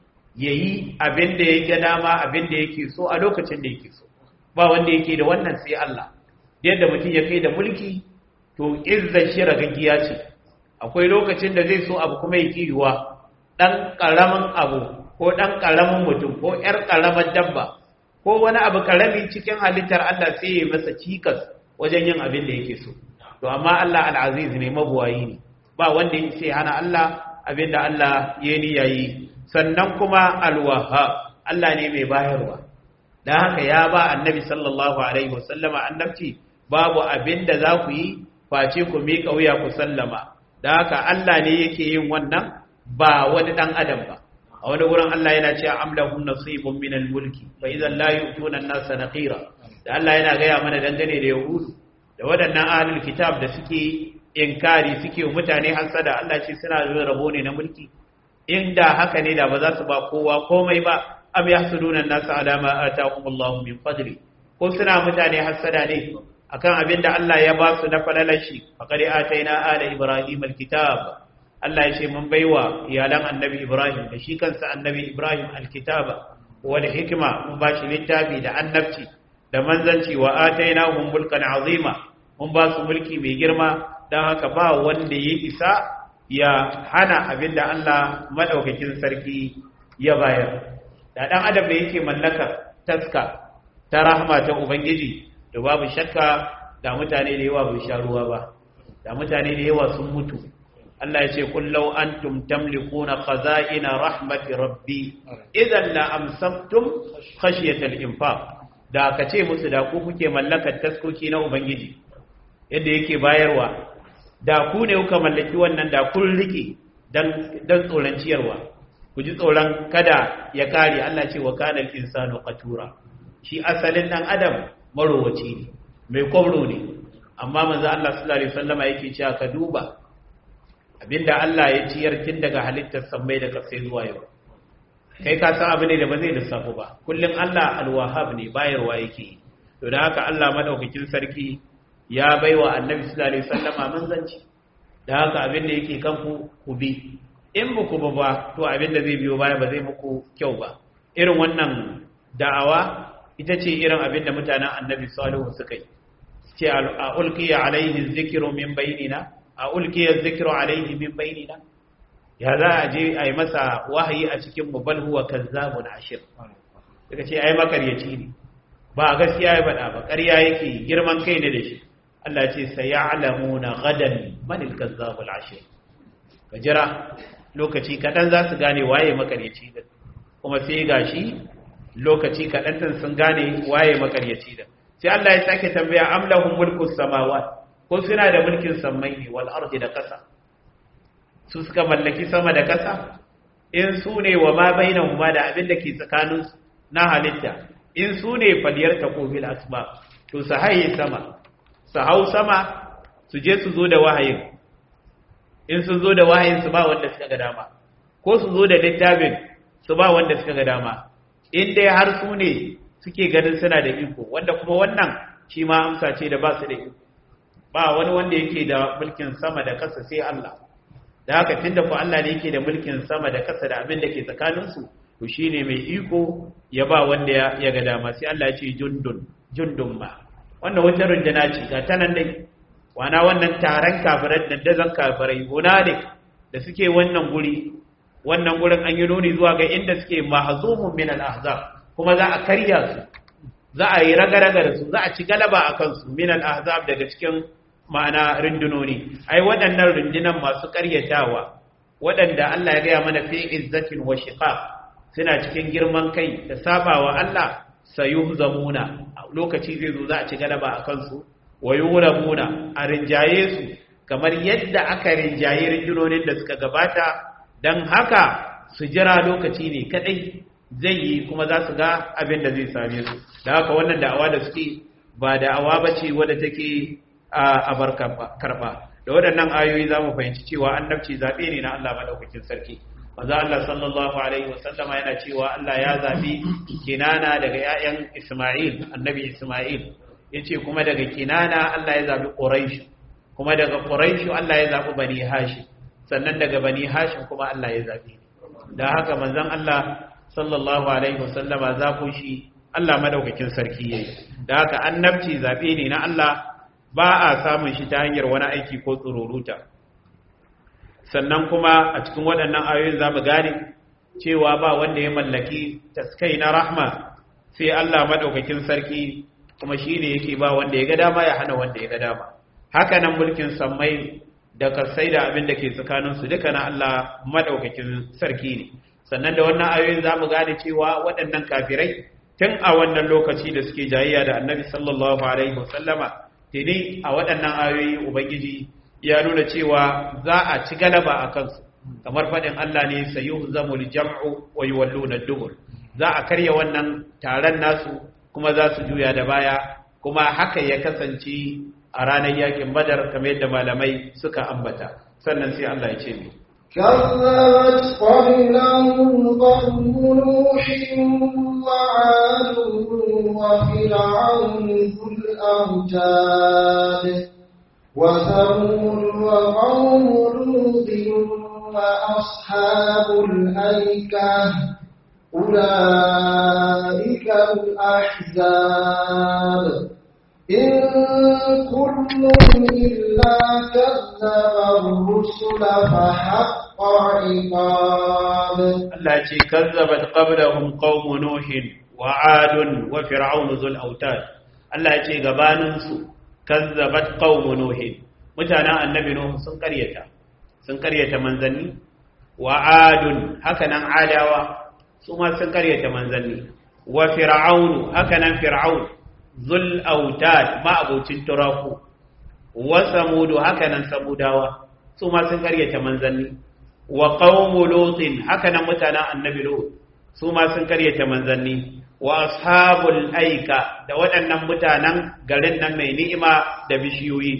yayi abin da yake dama abin da yake so a lokacin da yake so ba wanda yake da wannan sai Allah yadda mutum ya kai da mulki to izzar shi ragaggiya ce akwai lokacin da zai so abu kuma ya yiwa dan karamin abu ko dan karamin mutum ko yar karamar dabba ko wani abu karami cikin halittar Allah sai ya masa cikas wajen yin abin da yake so to amma Allah al-aziz ne mabuwayi ne ba wanda ya sai hana Allah abin da Allah ya ni yayi sannan kuma al-wahhab Allah ne mai bayarwa dan haka ya ba annabi sallallahu alaihi wasallama annabci babu abin da za ku yi face ku miƙa wuya ku sallama da haka Allah ne yake yin wannan ba wani ɗan adam ba a wani wurin Allah yana cewa amlahum nasibun min al-mulki fa idan la yu'tuna an-nasa naqira da Allah yana gaya mana dangane da yahudu da waɗannan ahlul kitab da suke inkari suke mutane hasada Allah ce suna zuwa rabo ne na mulki inda haka ne da ba za su ba kowa komai ba am yahsuduna an-nasa ala ma atahum Allah min fadli ko suna mutane hasada ne akan abin da Allah ya ba su na falalashi faqad ataina ala ibrahim alkitab Allah ya ce mun baiwa iyalan annabi ibrahim da shi kansa annabi ibrahim alkitaba wal hikma mun ba shi littafi da annabci da manzanci wa atainahum mulkan azima mun ba su mulki mai girma dan haka ba wanda ya isa ya hana abin da Allah madaukakin sarki ya bayar da dan adam da yake mallakar taska ta rahma ta ubangiji da babu shakka da mutane da yawa bai sha ruwa ba da mutane da yawa sun mutu Allah ya ce kullau antum tamlikuna khaza'ina rahmati rabbi idan la amsaktum khashyata al-infaq da ka ce musu da ku kuke mallakar taskoki na ubangiji yadda yake bayarwa da ku ne kuka mallaki wannan da kun rike dan dan tsoron ciyarwa ku ji tsoron kada ya kare Allah ce wa kana al-insanu qatura shi asalin dan adam marowaci ne mai kwamro ne amma manzo Allah sallallahu alaihi wasallama yake cewa ka duba abinda Allah ya ciyar tun daga halittar sammai da kasai zuwa yau kai ka san abu ne da ba zai lissafu ba kullum Allah alwahab ne bayarwa yake to da haka Allah madaukakin sarki ya baiwa annabi sallallahu alaihi wasallama manzanci da haka abin da yake kan ku ku bi in ba ku ba ba to abin da zai biyo baya ba zai muku kyau ba irin wannan da'awa ita ce irin abin da mutanen annabi salihu suka yi ce a ulkiya alaihi zikiru min bainina a ulkiya zikiru alaihi min bainina ya za a je a yi masa wahayi a cikin mu bal huwa kazzabun ashir suka ce ai makaryaci ne ba gaskiya ya faɗa ba ƙarya yake girman kai ne da shi Allah ce sayalamuna gadan man al-kazzabul ashir ka jira lokaci kaɗan za su gane waye makaryaci da kuma sai gashi lokaci kaɗan sun gane waye makaryaci da sai Allah ya sake tambaya am lahum mulku samawat ko suna da mulkin sammai ne wal ardi da ƙasa su suka mallaki sama da ƙasa in su ne wa ma bainahuma da abin da ke tsakanin na halitta in su ne faliyar taqobil asba to su haye sama su hau sama su je su zo da wahayin in sun zo da wahayin su ba wanda suka ga dama ko su zo da littafin su ba wanda suka ga dama in dai har su ne suke ganin suna da iko wanda kuma wannan shi ma amsa ce da ba su da iko ba wani wanda yake da mulkin sama da ƙasa sai Allah da haka tunda ku Allah ne yake da mulkin sama da ƙasa da abin da ke tsakaninsu to shine mai iko ya ba wanda ya ga dama sai Allah ya ce jundun jundun ma wannan wata runduna ce ga ta nan dai wana wannan taron kafirai dandazon kafirai hunalik da suke wannan guri wannan gurin an yi nuni zuwa ga inda suke mahzumun min al-ahzab kuma za a karya su za a yi raga-raga da su za a ci galaba a kansu min al-ahzab daga cikin ma'ana rundunoni ai waɗannan rundunan masu karyatawa waɗanda Allah ya gaya mana fi izzatin wa shiqaq suna cikin girman kai da sabawa Allah sayuhzamuna lokaci zai zo za a ci galaba a kansu wa yurabuna a rinjaye su kamar yadda aka rinjaye rundunonin da suka gabata dan haka su jira lokaci ne kadai zai yi kuma za su ga abin da zai same su da haka wannan da'awa da suke ba da'awa ba ce wadda take a bar karba da waɗannan ayoyi za mu fahimci cewa annabci zaɓe ne na Allah maɗaukakin sarki maza Allah sallallahu alaihi wasallama yana cewa Allah ya zaɓi kinana daga 'ya'yan Isma'il annabi Isma'il yace kuma daga kinana Allah ya zaɓi Quraysh kuma daga Quraysh Allah ya zaɓi Bani Hashim sannan daga Bani Hashim kuma Allah ya zaɓi da haka manzon Allah sallallahu alaihi wasallama zaɓo shi Allah madaukakin sarki yayi da haka annabci zaɓe ne na Allah ba a samun shi ta hanyar wani aiki ko tsururuta sannan kuma a cikin waɗannan ayoyin za mu gane cewa ba wanda ya mallaki taskai na rahma sai Allah maɗaukakin sarki kuma shi ne yake ba wanda ya ga dama ya hana wanda ya ga dama haka nan mulkin sammai da kasai da abin da ke tsakaninsu duka na Allah maɗaukakin sarki ne sannan da wannan ayoyin za mu gane cewa waɗannan kafirai tun a wannan lokaci da suke jayayya da annabi sallallahu alaihi wasallama tuni a waɗannan ayoyi ubangiji ya nuna cewa za a ci galaba a kansu kamar faɗin Allah ne sayu zamul jam'u wa yuwalluna dubur za a karya wannan taron nasu kuma za su juya da baya kuma haka ya kasance a ranar yakin badar kamar yadda malamai suka ambata sannan sai Allah ya ce mu كذبت قبلهم قوم نوح وعاد وفرعون ذو الأوتاد وثمود وقوم لوط وأصحاب الأيكة أولئك الأحزاب إن كل إلا كذب الرسل فحق عقاب Allah ce kazzabat qablahum qaum nuh wa 'ad wa fir'aun zul autad Allah ya ce gabanin su kazzabat qaum nuh mutanen annabi nuh sun karyata sun karyata manzanni wa 'ad haka nan adawa su ma sun karyata manzanni wa fir'aun haka nan fir'aun zul autad ma abocin turaku wa samudu haka nan samudawa su ma sun karyata manzanni wa qaumu lutin haka nan mutanen annabi lut su ma sun karyata manzanni wa ashabul aika da waɗannan mutanen garin nan mai ni'ima da bishiyoyi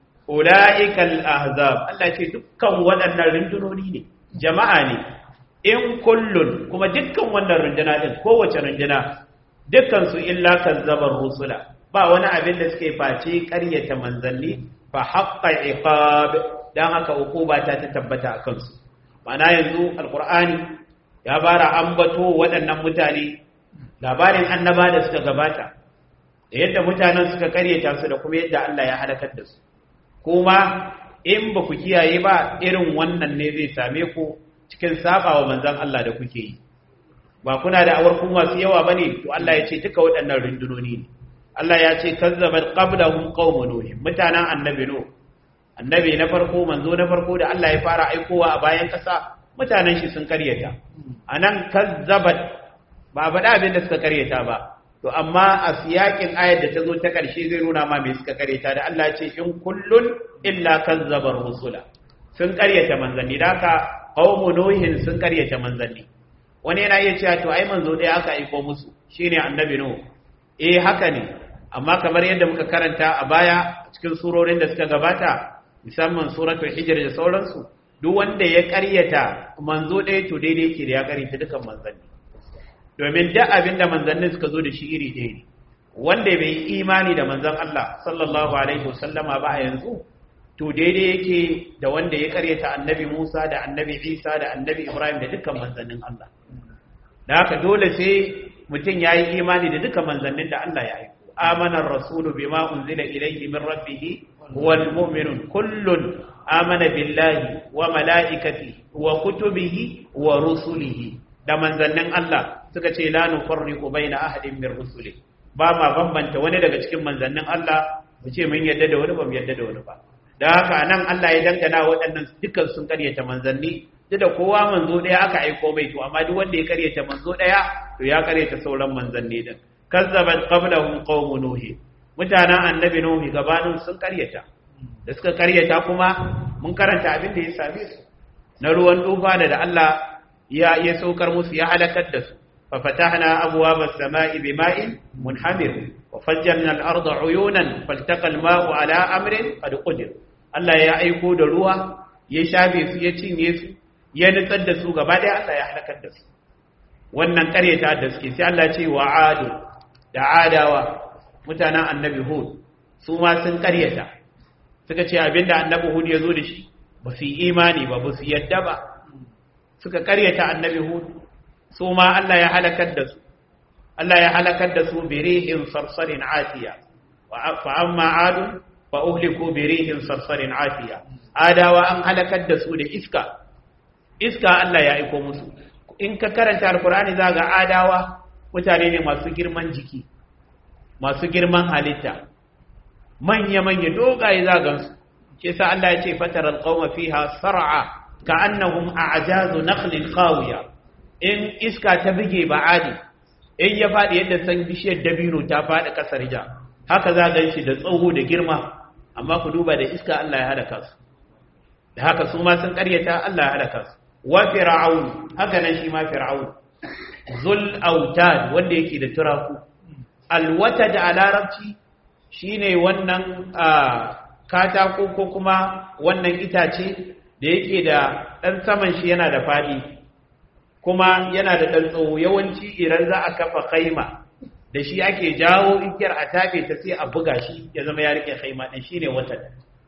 ulaikal ahzab Allah ce dukkan waɗannan rundunoni ne jama'a ne in kullun kuma dukkan wannan runduna din kowace runduna dukkan su illa kazzabar rusula ba wani abin da suke face karyata manzanni fa haqqa iqab dan haka ukuba ta tabbata akan su mana yanzu alkur'ani ya bara ambato waɗannan mutane labarin annaba da suka gabata da yadda mutanen suka karyata su da kuma yadda Allah ya halakar da su kuma in ba ku kiyaye ba irin wannan ne zai same ku cikin sabawa manzon Allah da kuke yi ba kuna da awarkun masu yawa bane to Allah ya ce duka waɗannan rundunoni ne Allah ya ce kazzabat qablahum qaumun nuh mutanen annabi nuh annabi na farko manzo na farko da Allah ya fara aikowa a bayan kasa mutanen shi sun karyata anan kazzabat ba faɗa abin da suka karyata ba to amma a siyakin ayar da ta zo ta ƙarshe zai nuna ma me suka karyata da Allah ce in kullun illa kazzabar rusula sun karyata manzanni da haka qaumu nuhin sun karyata manzanni wani yana iya cewa to ai manzo ɗaya aka aiko musu shine annabi nuh eh haka ne amma kamar yadda muka karanta a baya cikin surorin da suka gabata musamman suratul hijr da sauransu duk wanda ya karyata manzo ɗaya to daidai yake da ya karyata dukan manzanni domin duk abin da manzannin suka zo da shi iri ɗaya ne wanda bai yi imani da manzan Allah sallallahu alaihi wasallama ba a yanzu to daidai yake da wanda ya karyata annabi Musa da annabi Isa da annabi Ibrahim da dukkan manzannin Allah da haka dole sai mutum ya yi imani da dukkan manzannin da Allah ya aiko آمن الرسول بما أنزل إليه من ربه wal mu'minun kullun amana billahi wa malaikatihi wa kutubihi wa rusulihi da manzannin Allah suka ce la nufarriqu baina ahadin min rusuli ba ma bambanta wani daga cikin manzannin Allah mu ce mun yadda da wani ba mu yadda da wani ba da haka nan Allah ya dangana waɗannan dukkan sun karyata manzanni duk da kowa manzo ɗaya aka aiko mai to amma duk wanda ya karyata manzo ɗaya to ya karyata sauran manzanni din kazzabat qablahum qaum nuh mutanen annabi nuh gabanin sun karyata da suka karyata kuma mun karanta abin da ya same su na ruwan tufa da da Allah ya ya saukar musu ya halakar da su fa fatahna abwaaba as-samaa'i bima'in munhamir wa fajjarna al-arda 'uyunan faltaqa al-ma'u 'ala amrin qad qadir Allah ya aiko da ruwa ya shafe su ya cinye su ya nutsar da su gaba ɗaya Allah ya halakar da su wannan karyata da suke sai Allah ce wa adu da adawa mutanen annabi hud su ma sun karyata suka ce abinda annabi hud ya zo da shi ba su yi imani ba ba su yadda ba suka karyata annabi hud su ma Allah ya halakar da su Allah ya halakar da su birihin sarsarin atiya fa amma adun fa uhliku birihin sarsarin atiya adawa an halakar da su da iska iska Allah ya aiko musu in ka karanta alkur'ani za ga adawa mutane ne masu girman jiki masu girman halitta manya-manya dogaye za gansu ke sa Allah ya ce fatar alƙawma fiha sar'a ka annahum a'jazu nakhlin qawiya in iska ta bige ba'adi in ya faɗi yadda san bishiyar dabino ta faɗi ƙasar ja haka za gan shi da tsawo da girma amma ku duba da iska Allah ya halaka su da haka su ma sun ƙaryata Allah ya halaka su wa fir'aun haka nan shi ma fir'aun zul autad wanda yake da turaku alwatad a larabci shine wannan katako ko kuma wannan itace da yake da ɗan saman shi yana da faɗi kuma yana da ɗan tsawo yawanci idan za a kafa kaima da shi ake jawo igiyar a tafe ta sai a buga shi ya zama ya rike kaima ɗin shine watan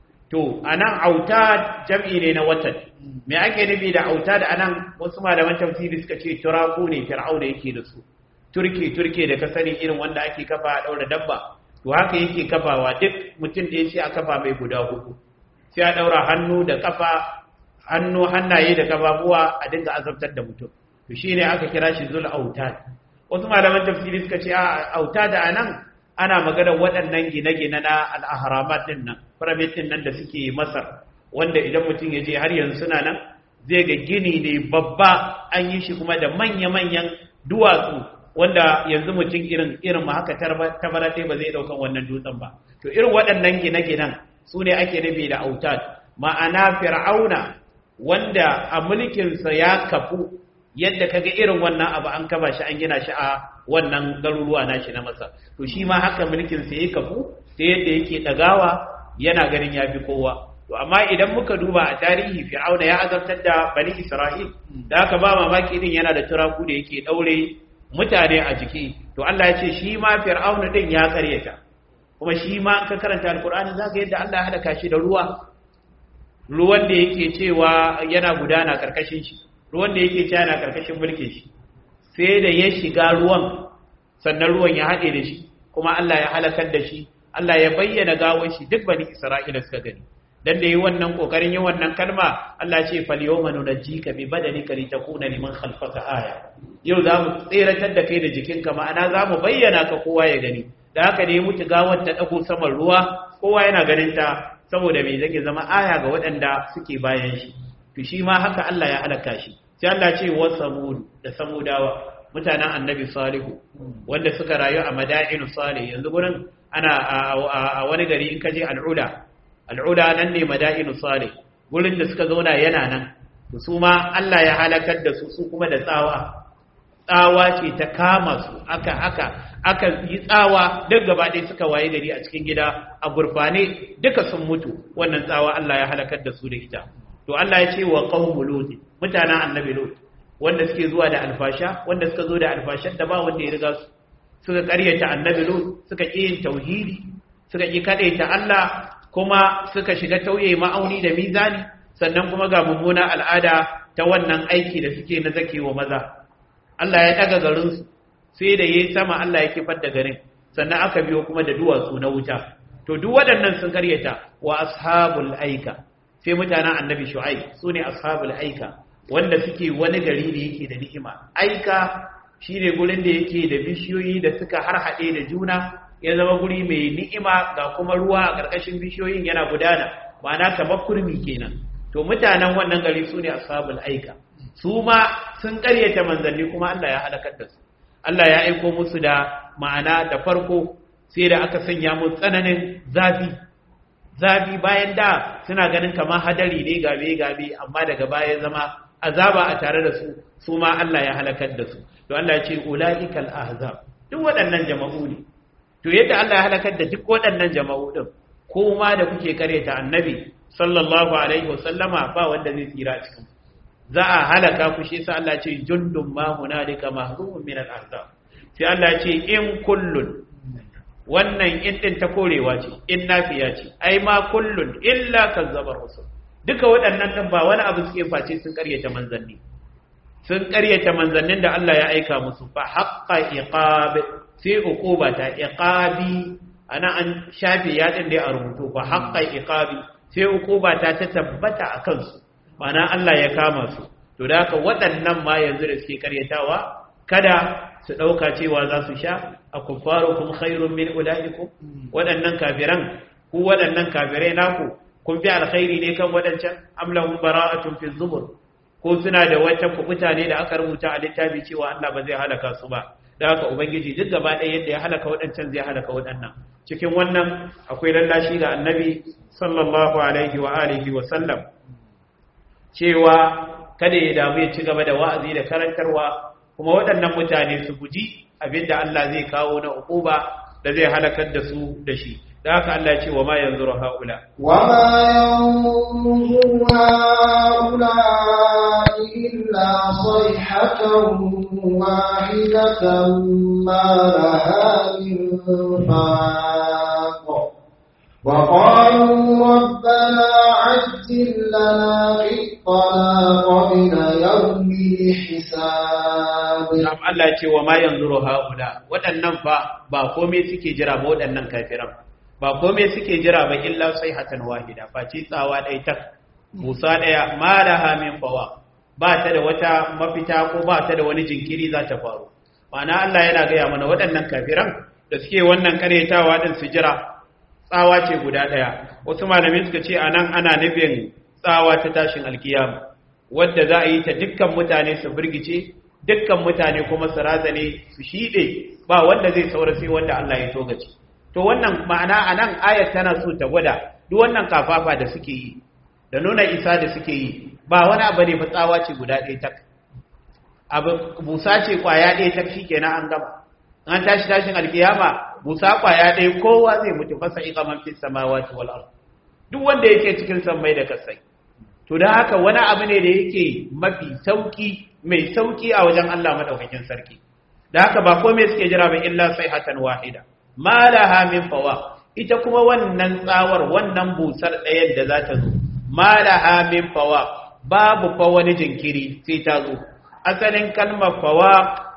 to anan auta jam'i ne na watan me ake nufi da auta da anan wasu malaman tafsiri suka ce turaku ne fir'auna yake da su turke turke da ka sani irin wanda ake kafa a daura dabba to haka yake kafawa duk mutum da sai a kafa mai guda hudu sai a daura hannu da kafa hannu hannaye da kafafuwa a dinga azabtar da mutum to shine aka kira shi zul autad wasu malaman tafsiri suka ce a auta da anan ana magana waɗannan gine-gine na al'aharamat ɗin nan pyramid ɗin nan da suke masar wanda idan mutum ya je har yanzu suna nan zai ga gini ne babba an yi shi kuma da manya-manyan duwatsu wanda yanzu mutum irin irin ma haka tabara ba zai ɗaukan wannan dutsen ba to irin waɗannan gine-ginen su ne ake nufi da autad ma'ana fir'auna wanda a mulkinsa ya kafu yadda kaga irin wannan abu an kaba shi an gina shi a wannan garuruwa nashi na masa to shi ma haka mulkin sa yake kafu ta yadda yake dagawa yana ganin ya fi kowa to amma idan muka duba a tarihi fir'auna ya azabtar da bani isra'il da haka ba mamaki din yana da turaku da yake daure mutane a jiki to Allah ya ce shi ma fir'auna din ya karyata kuma shi ma ka karanta alqur'ani zaka yadda Allah ya halaka shi da ruwa ruwan da yake cewa yana gudana karkashin shi ruwan da yake cewa yana karkashin mulkin shi sai da ya shiga ruwan sannan ruwan ya haɗe da shi kuma Allah ya halakar da shi Allah ya bayyana gawar shi duk bani Isra'ila suka gani dan da yi wannan kokarin yin wannan kalma Allah ce fal yawma nunajjika bi badanika litakuna liman khalfaka aya yau za mu tseratar da kai da jikinka ma'ana za mu bayyana ka kowa ya gani da haka ne mutu gawar ta dago saman ruwa kowa yana ganin ta saboda me zake zama aya ga waɗanda suke bayan shi to shi ma haka Allah ya halaka shi sai Allah ce wa samud da samudawa mutanen annabi salihu wanda suka rayu a madainu salih yanzu gurin ana a wani gari in kaje al'uda al'uda nan ne madainu salih gurin da suka zauna yana nan to su ma Allah ya halakar da su su kuma da tsawa tsawa ce ta kama su aka aka aka yi tsawa duk gaba ɗaya suka waye gari a cikin gida a gurfane duka sun mutu wannan tsawa Allah ya halakar da su da ita to Allah ya ce wa qaumu lut mutanen annabi lut wanda suke zuwa da alfasha wanda suka zo da alfashan da ba wanda ya riga su suka ƙaryata annabi lut suka ƙi yin tauhidi suka ƙi kadaita Allah kuma suka shiga tauye ma'auni da mizani sannan kuma ga mummuna al'ada ta wannan aiki da suke na zakewa maza Allah ya daga garin su sai da yayi sama Allah ya kifar da garin sannan aka biyo kuma da duwatsu na wuta to duk waɗannan sun karyata wa ashabul aika sai mutanen annabi shu'aib sune ashabul aika wanda suke wani gari da yake da ni'ima aika shine gurin da yake da bishiyoyi da suka harhaɗe da juna ya zama guri mai ni'ima ga kuma ruwa a ƙarƙashin bishiyoyin yana gudana ma'ana kamar kurmi kenan to mutanen wannan gari su ne ashabul aika su ma sun ƙaryata manzanni kuma Allah ya halakar da su Allah ya aiko musu da ma'ana da farko sai da aka sanya mu tsananin zafi zafi bayan da suna ganin kamar hadari ne gabe gabe amma daga baya zama azaba a tare da su su ma Allah ya halakar da su to Allah ya ce ulaikal ahzab duk waɗannan jama'u ne to yadda Allah ya halakar da duk waɗannan jama'u din ko ma da kuke karyata annabi sallallahu alaihi wasallama ba wanda zai tsira cikin za a halaka ku shi sa Allah ce jundun ma hunalika mahzumun min al-ahzab sai Allah ce in kullun wannan in din ta korewa ce in nafiya ce ai ma kullun illa kazzabar rusul duka waɗannan din ba wani abu suke face sun karyata manzanni sun karyata manzannin da Allah ya aika musu fa haqqa iqab sai uquba ta iqabi ana an shafe ya din da a rubutu fa haqqa iqabi sai uquba ta ta tabbata a kansu mana Allah ya kama su to da haka waɗannan ma yanzu da suke karyatawa kada su ɗauka cewa za su sha a kuffarukum khairun min ulaikum waɗannan kafiran ku waɗannan kafirai naku kun fi alkhairi ne kan waɗancan am lahum bara'atun fi zubur ko suna da wata kubuta ne da aka rubuta a littafi cewa Allah ba zai halaka su ba da haka ubangiji duk gaba ɗaya yadda ya halaka waɗancan zai halaka waɗannan cikin wannan akwai lallashi ga annabi sallallahu alaihi wa alihi wa sallam cewa kada ya damu ya ci gaba da wa'azi da karantarwa kuma waɗannan mutane su guji abinda Allah zai kawo na uquba da zai halakar da su da shi da haka Allah ya ce wa ma yanzuru haula wa ma yanzuru haula illa sayhatan wahidatan ma laha min faq وقالوا ربنا عجل لنا قطنا قبل يوم الحساب نعم الله يقول وما ينظر هؤلاء waɗannan fa ba komai suke jira ba waɗannan kafiran ba komai suke jira ba illa sayhatan wahida face tsawa ɗaya tak musa ɗaya ma laha min fawa ba ta da wata mafita ko ba ta da wani jinkiri za ta faru ma'ana Allah yana gaya mana waɗannan kafiran da suke wannan karyatawa din su jira tsawa ce guda ɗaya wasu malamai suka ce anan ana nufin tsawa ta tashin alkiyama wadda za a yi ta dukkan mutane su birgice dukkan mutane kuma su razane su shiɗe ba wanda zai saura sai wanda Allah ya togace to wannan ma'ana anan ayat tana so ta gwada duk wannan kafafa da suke yi da nuna isa da suke yi ba wani abu ne ba tsawa ce guda ɗaya tak abu busa ce kwaya ɗaya tak shikenan an gama an tashi tashin alkiyama busa kwaya ɗaya kowa zai mutu fasa iqa man fis samawati wal ard duk wanda yake cikin sammai da kasai to dan haka wani abu ne da yake mafi sauki mai sauki a wajen Allah madaukakin sarki da haka ba komai suke jira ba illa sayhatan wahida ma laha min fawa ita kuma wannan tsawar wannan busar ɗayan da za ta zo ma laha min fawa babu fa wani jinkiri sai ta zo asalin kalmar fawa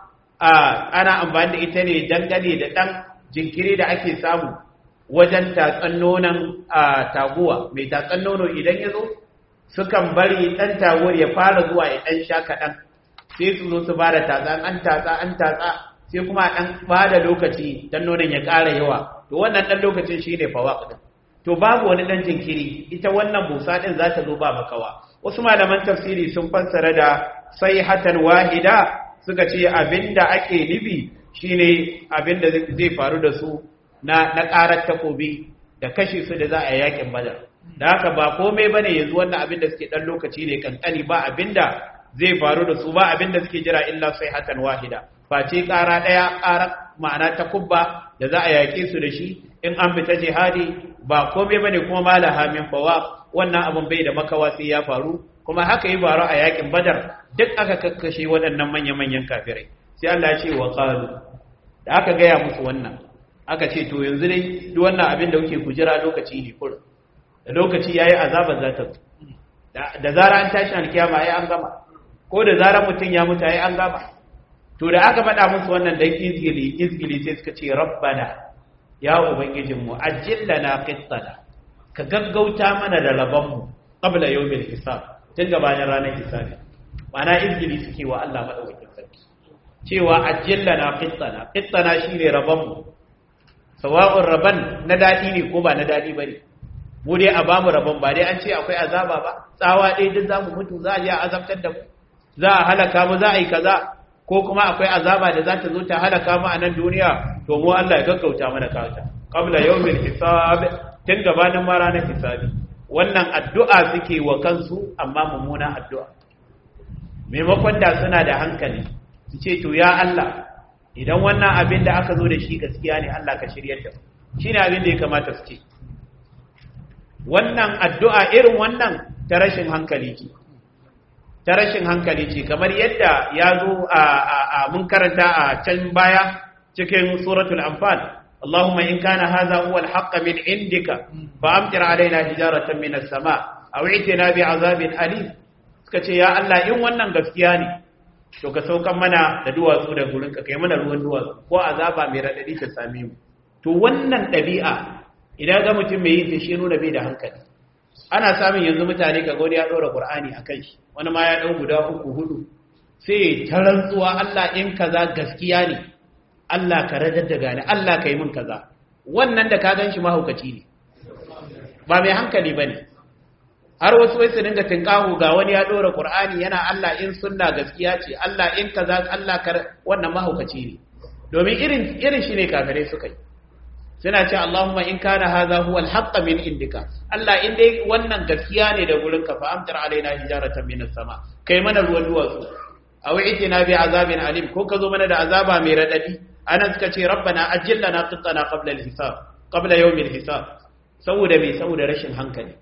ana amfani da ita ne dangane da ɗan jinkiri da ake samu wajen tatsan nonon taguwa mai tatsan nono idan ya zo sukan bari ɗan taguwar ya fara zuwa ya ɗan sha kaɗan sai su zo su ba da tatsa an tatsa an tatsa sai kuma ɗan ba da lokaci dan nonon ya ƙara yawa to wannan ɗan lokacin shi ne fawa ɗin to babu wani ɗan jinkiri ita wannan busa ɗin za ta zo ba makawa wasu malaman tafsiri sun fassara da sai hatan wahida suka ce abinda ake nufi shine abinda zai faru da su na na karar takobi da kashe su da za a yakin badar da haka ba komai bane yanzu wannan abinda suke dan lokaci ne kankani ba abinda zai faru da su ba abinda suke jira illa hatan wahida face kara daya kara ma'ana takubba da za a yake su da shi in an fita jihadi ba komai bane kuma malaha min fawa wannan abin bai da makawa sai ya faru kuma haka yi faru a yakin badar duk aka kakkashe waɗannan manya-manyan kafirai sai Allah ya ce wa qalu da aka gaya musu wannan aka ce to yanzu dai duk wannan abin da kuke ku jira lokaci ne kur da lokaci yayi azaba za ta da zara an tashi alkiyama ai an gama ko da zara mutum ya mutu ai an gama to da aka faɗa musu wannan dan izgili izgili sai suka ce rabbana ya ubangijinmu ajillana qittana ka gaggauta mana da rabonmu qabla yawmil hisab tun gabanin ranar hisabi mana izgili suke wa Allah madaukakin sarki cewa ajillana qittana qittana shine rabonmu sawa'un raban na dadi ne ko ba na dadi bane mu dai a bamu rabon ba dai an ce akwai azaba ba tsawa dai duk zamu mutu za a je a azabtar da mu za a halaka mu za a yi kaza ko kuma akwai azaba da za ta zo ta halaka mu a nan duniya to mu Allah ya gaggauta mana kawata qabla yawmil hisab tun gabanin ma ranar hisabi wannan addu'a suke wa kansu amma mummuna addu'a maimakon da suna da hankali su ce to ya Allah idan wannan abin da aka zo da shi gaskiya ne Allah ka shiryar da shi ne abin da ya kamata su ce wannan addu'a irin wannan ta rashin hankali ce ta rashin hankali ce kamar yadda ya zo a mun karanta a can baya cikin suratul anfal Allahumma in kana hadha huwa al-haqq min indika fa amtir alaina hijaratan min as-sama aw itina bi azabin alim suka ce ya Allah in wannan gaskiya ne to ka saukan mana da duwatsu da gurin ka kai mana ruwan duwatsu ko azaba mai radadi ta same mu to wannan dabi'a idan ga mutum mai yin ta shi nuna bai da hankali ana samun yanzu mutane ka gode ya ɗora ƙur'ani a kan shi wani ma ya ɗau guda uku hudu sai ta rantsuwa Allah in kaza gaskiya ne Allah ka radar da gane Allah ka yi min kaza wannan da ka gan shi mahaukaci ne ba mai hankali ba ne har wasu wai su dinga tinkahu ga wani ya ɗora ƙur'ani yana Allah in sunna gaskiya ce Allah in kaza Allah ka wannan mahaukaci ne domin irin irin shi ne kafirai suka yi suna ce Allahumma in kana hadha huwa al min indika Allah in dai wannan gaskiya ne da gurin ka fa amtar alaina hijaratan min as-sama kai mana ruwan duwatsu aw itina bi azabin alim ko ka zo mana da azaba mai radadi anan suka ce rabbana ajillana qittana qabla al-hisab qabla yawm al-hisab saboda me saboda rashin hankali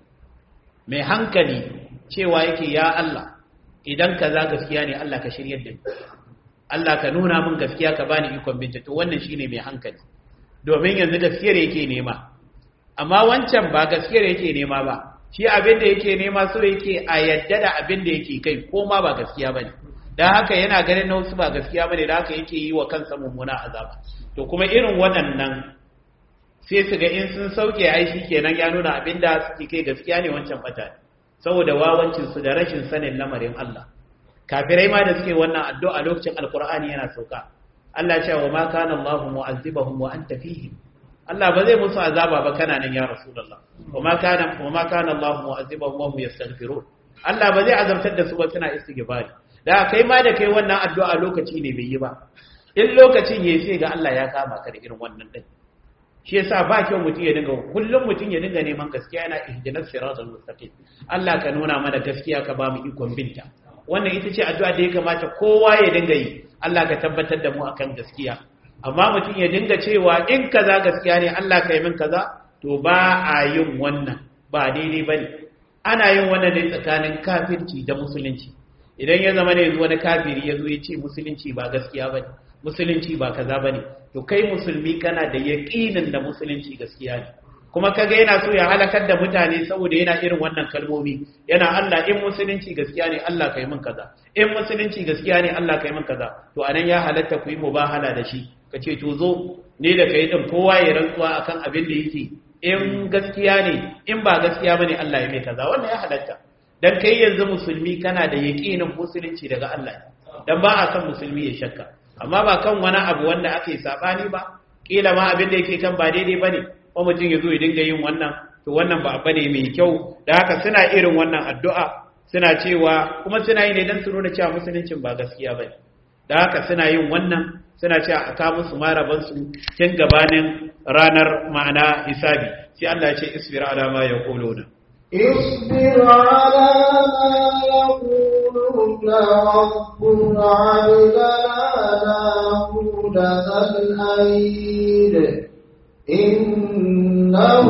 mai hankali cewa yake ya Allah idan kaza gaskiya ne Allah ka shiryar da ni Allah ka nuna min gaskiya ka bani ikon binta to wannan shine mai hankali domin yanzu gaskiyar yake nema amma wancan ba gaskiyar yake nema ba shi abin da yake nema so yake a yadda da abin da yake kai ko ma ba gaskiya bane dan haka yana ganin na wasu ba gaskiya bane da haka yake yi wa kansa mummuna azaba to kuma irin waɗannan sai su ga in sun sauke ai shi kenan ya nuna abin da suke kai gaskiya ne wancan bata saboda wawancin su da rashin sanin lamarin Allah kafirai ma da suke wannan addu'a lokacin alqur'ani yana sauka Allah ya ce wa ma kana Allahu mu'azzibahum wa anta fihim Allah ba zai musu azaba ba kana nan ya Rasulullah wa ma kana wa ma kana Allahu mu'azzibahum wa hum yastaghfirun Allah ba zai azabtar da su ba suna istighfari da kai ma da kai wannan addu'a lokaci ne bai yi ba in lokacin yayi sai ga Allah ya kama ka da irin wannan din shi yasa ba kyau mutum ya dinga kullum mutum ya dinga neman gaskiya yana ihdinas siratal mustaqim Allah ka nuna mana gaskiya ka ba mu ikon binta wannan ita ce addu'a da ya kamata kowa ya dinga yi Allah ka tabbatar da mu akan gaskiya amma mutum ya dinga cewa in kaza gaskiya ne Allah ka yi min kaza to ba a yin wannan ba daidai bane ana yin wannan ne tsakanin kafirci da musulunci idan ya zama ne yanzu wani kafiri ya zo ya ce musulunci ba gaskiya bane musulunci ba kaza bane to kai musulmi kana da yaƙinin da musulunci gaskiya ne kuma kaga yana so ya halakar da mutane saboda yana irin wannan kalmomi yana Allah in musulunci gaskiya ne Allah kai min kaza in musulunci gaskiya ne Allah kai min kaza to anan ya halatta ku yi mubahala da shi kace to zo ne da kai din kowa ya rantsuwa akan abin da yake in gaskiya ne in ba gaskiya bane Allah ya mai kaza wannan ya halatta dan kai yanzu musulmi kana da yaƙinin musulunci daga Allah dan ba a san musulmi ya shakka amma ba kan wani abu wanda ake sabani ba kila ma abin da yake kan ba daidai bane ko mutum ya zo ya dinga yin wannan to wannan ba abu ne mai kyau da haka suna irin wannan addu'a suna cewa kuma suna yi ne don su nuna cewa musuluncin ba gaskiya bane da haka suna yin wannan suna cewa a kawo musu maraban su tun gabanin ranar ma'ana hisabi sai Allah ya ce isbir ala ma yaquluna اصبر على ما يقولون واذكر عبدنا داود ذا الأيد إنه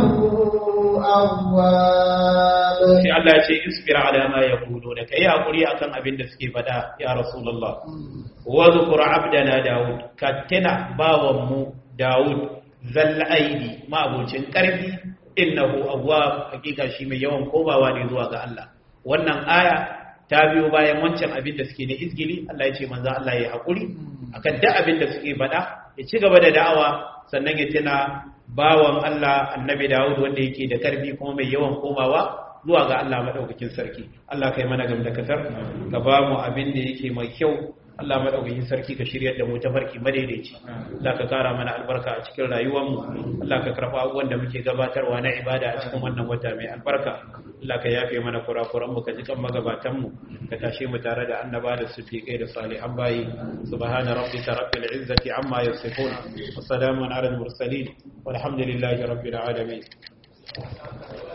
أواب sai Allah ya ce isbir ala ma yaquluna kai hakuri akan abin da suke fada ya rasulullah wa zkur abdana daud ka tana bawan mu daud zal aidi ma abocin karfi innahu awwab hakika shi mai yawan komawa ne zuwa ga Allah wannan aya ta biyo bayan wancan abin da suke ne izgili Allah ya ce manzo Allah ya hakuri akan duk abin da suke faɗa ya ci gaba da da'awa sannan ya tuna bawan Allah annabi Dawud wanda yake da karfi kuma mai yawan komawa zuwa ga Allah madaukakin sarki Allah kai mana gam da kasar ka ba mu abin da yake mai kyau Allah madaukakin sarki ka shiryar da mu ta farki madaidaici Allah ka kara mana albarka a cikin rayuwar mu Allah ka karfa abubuwan da muke gabatarwa na ibada a cikin wannan wata mai albarka Allah ka yafe mana kurakuran mu ka jikan magabatan mu ka tashe mu tare da annaba da siddiqai da salihan bayi subhana rabbika rabbil izzati amma yasifun wa salamun ala al mursalin walhamdulillahi rabbil alamin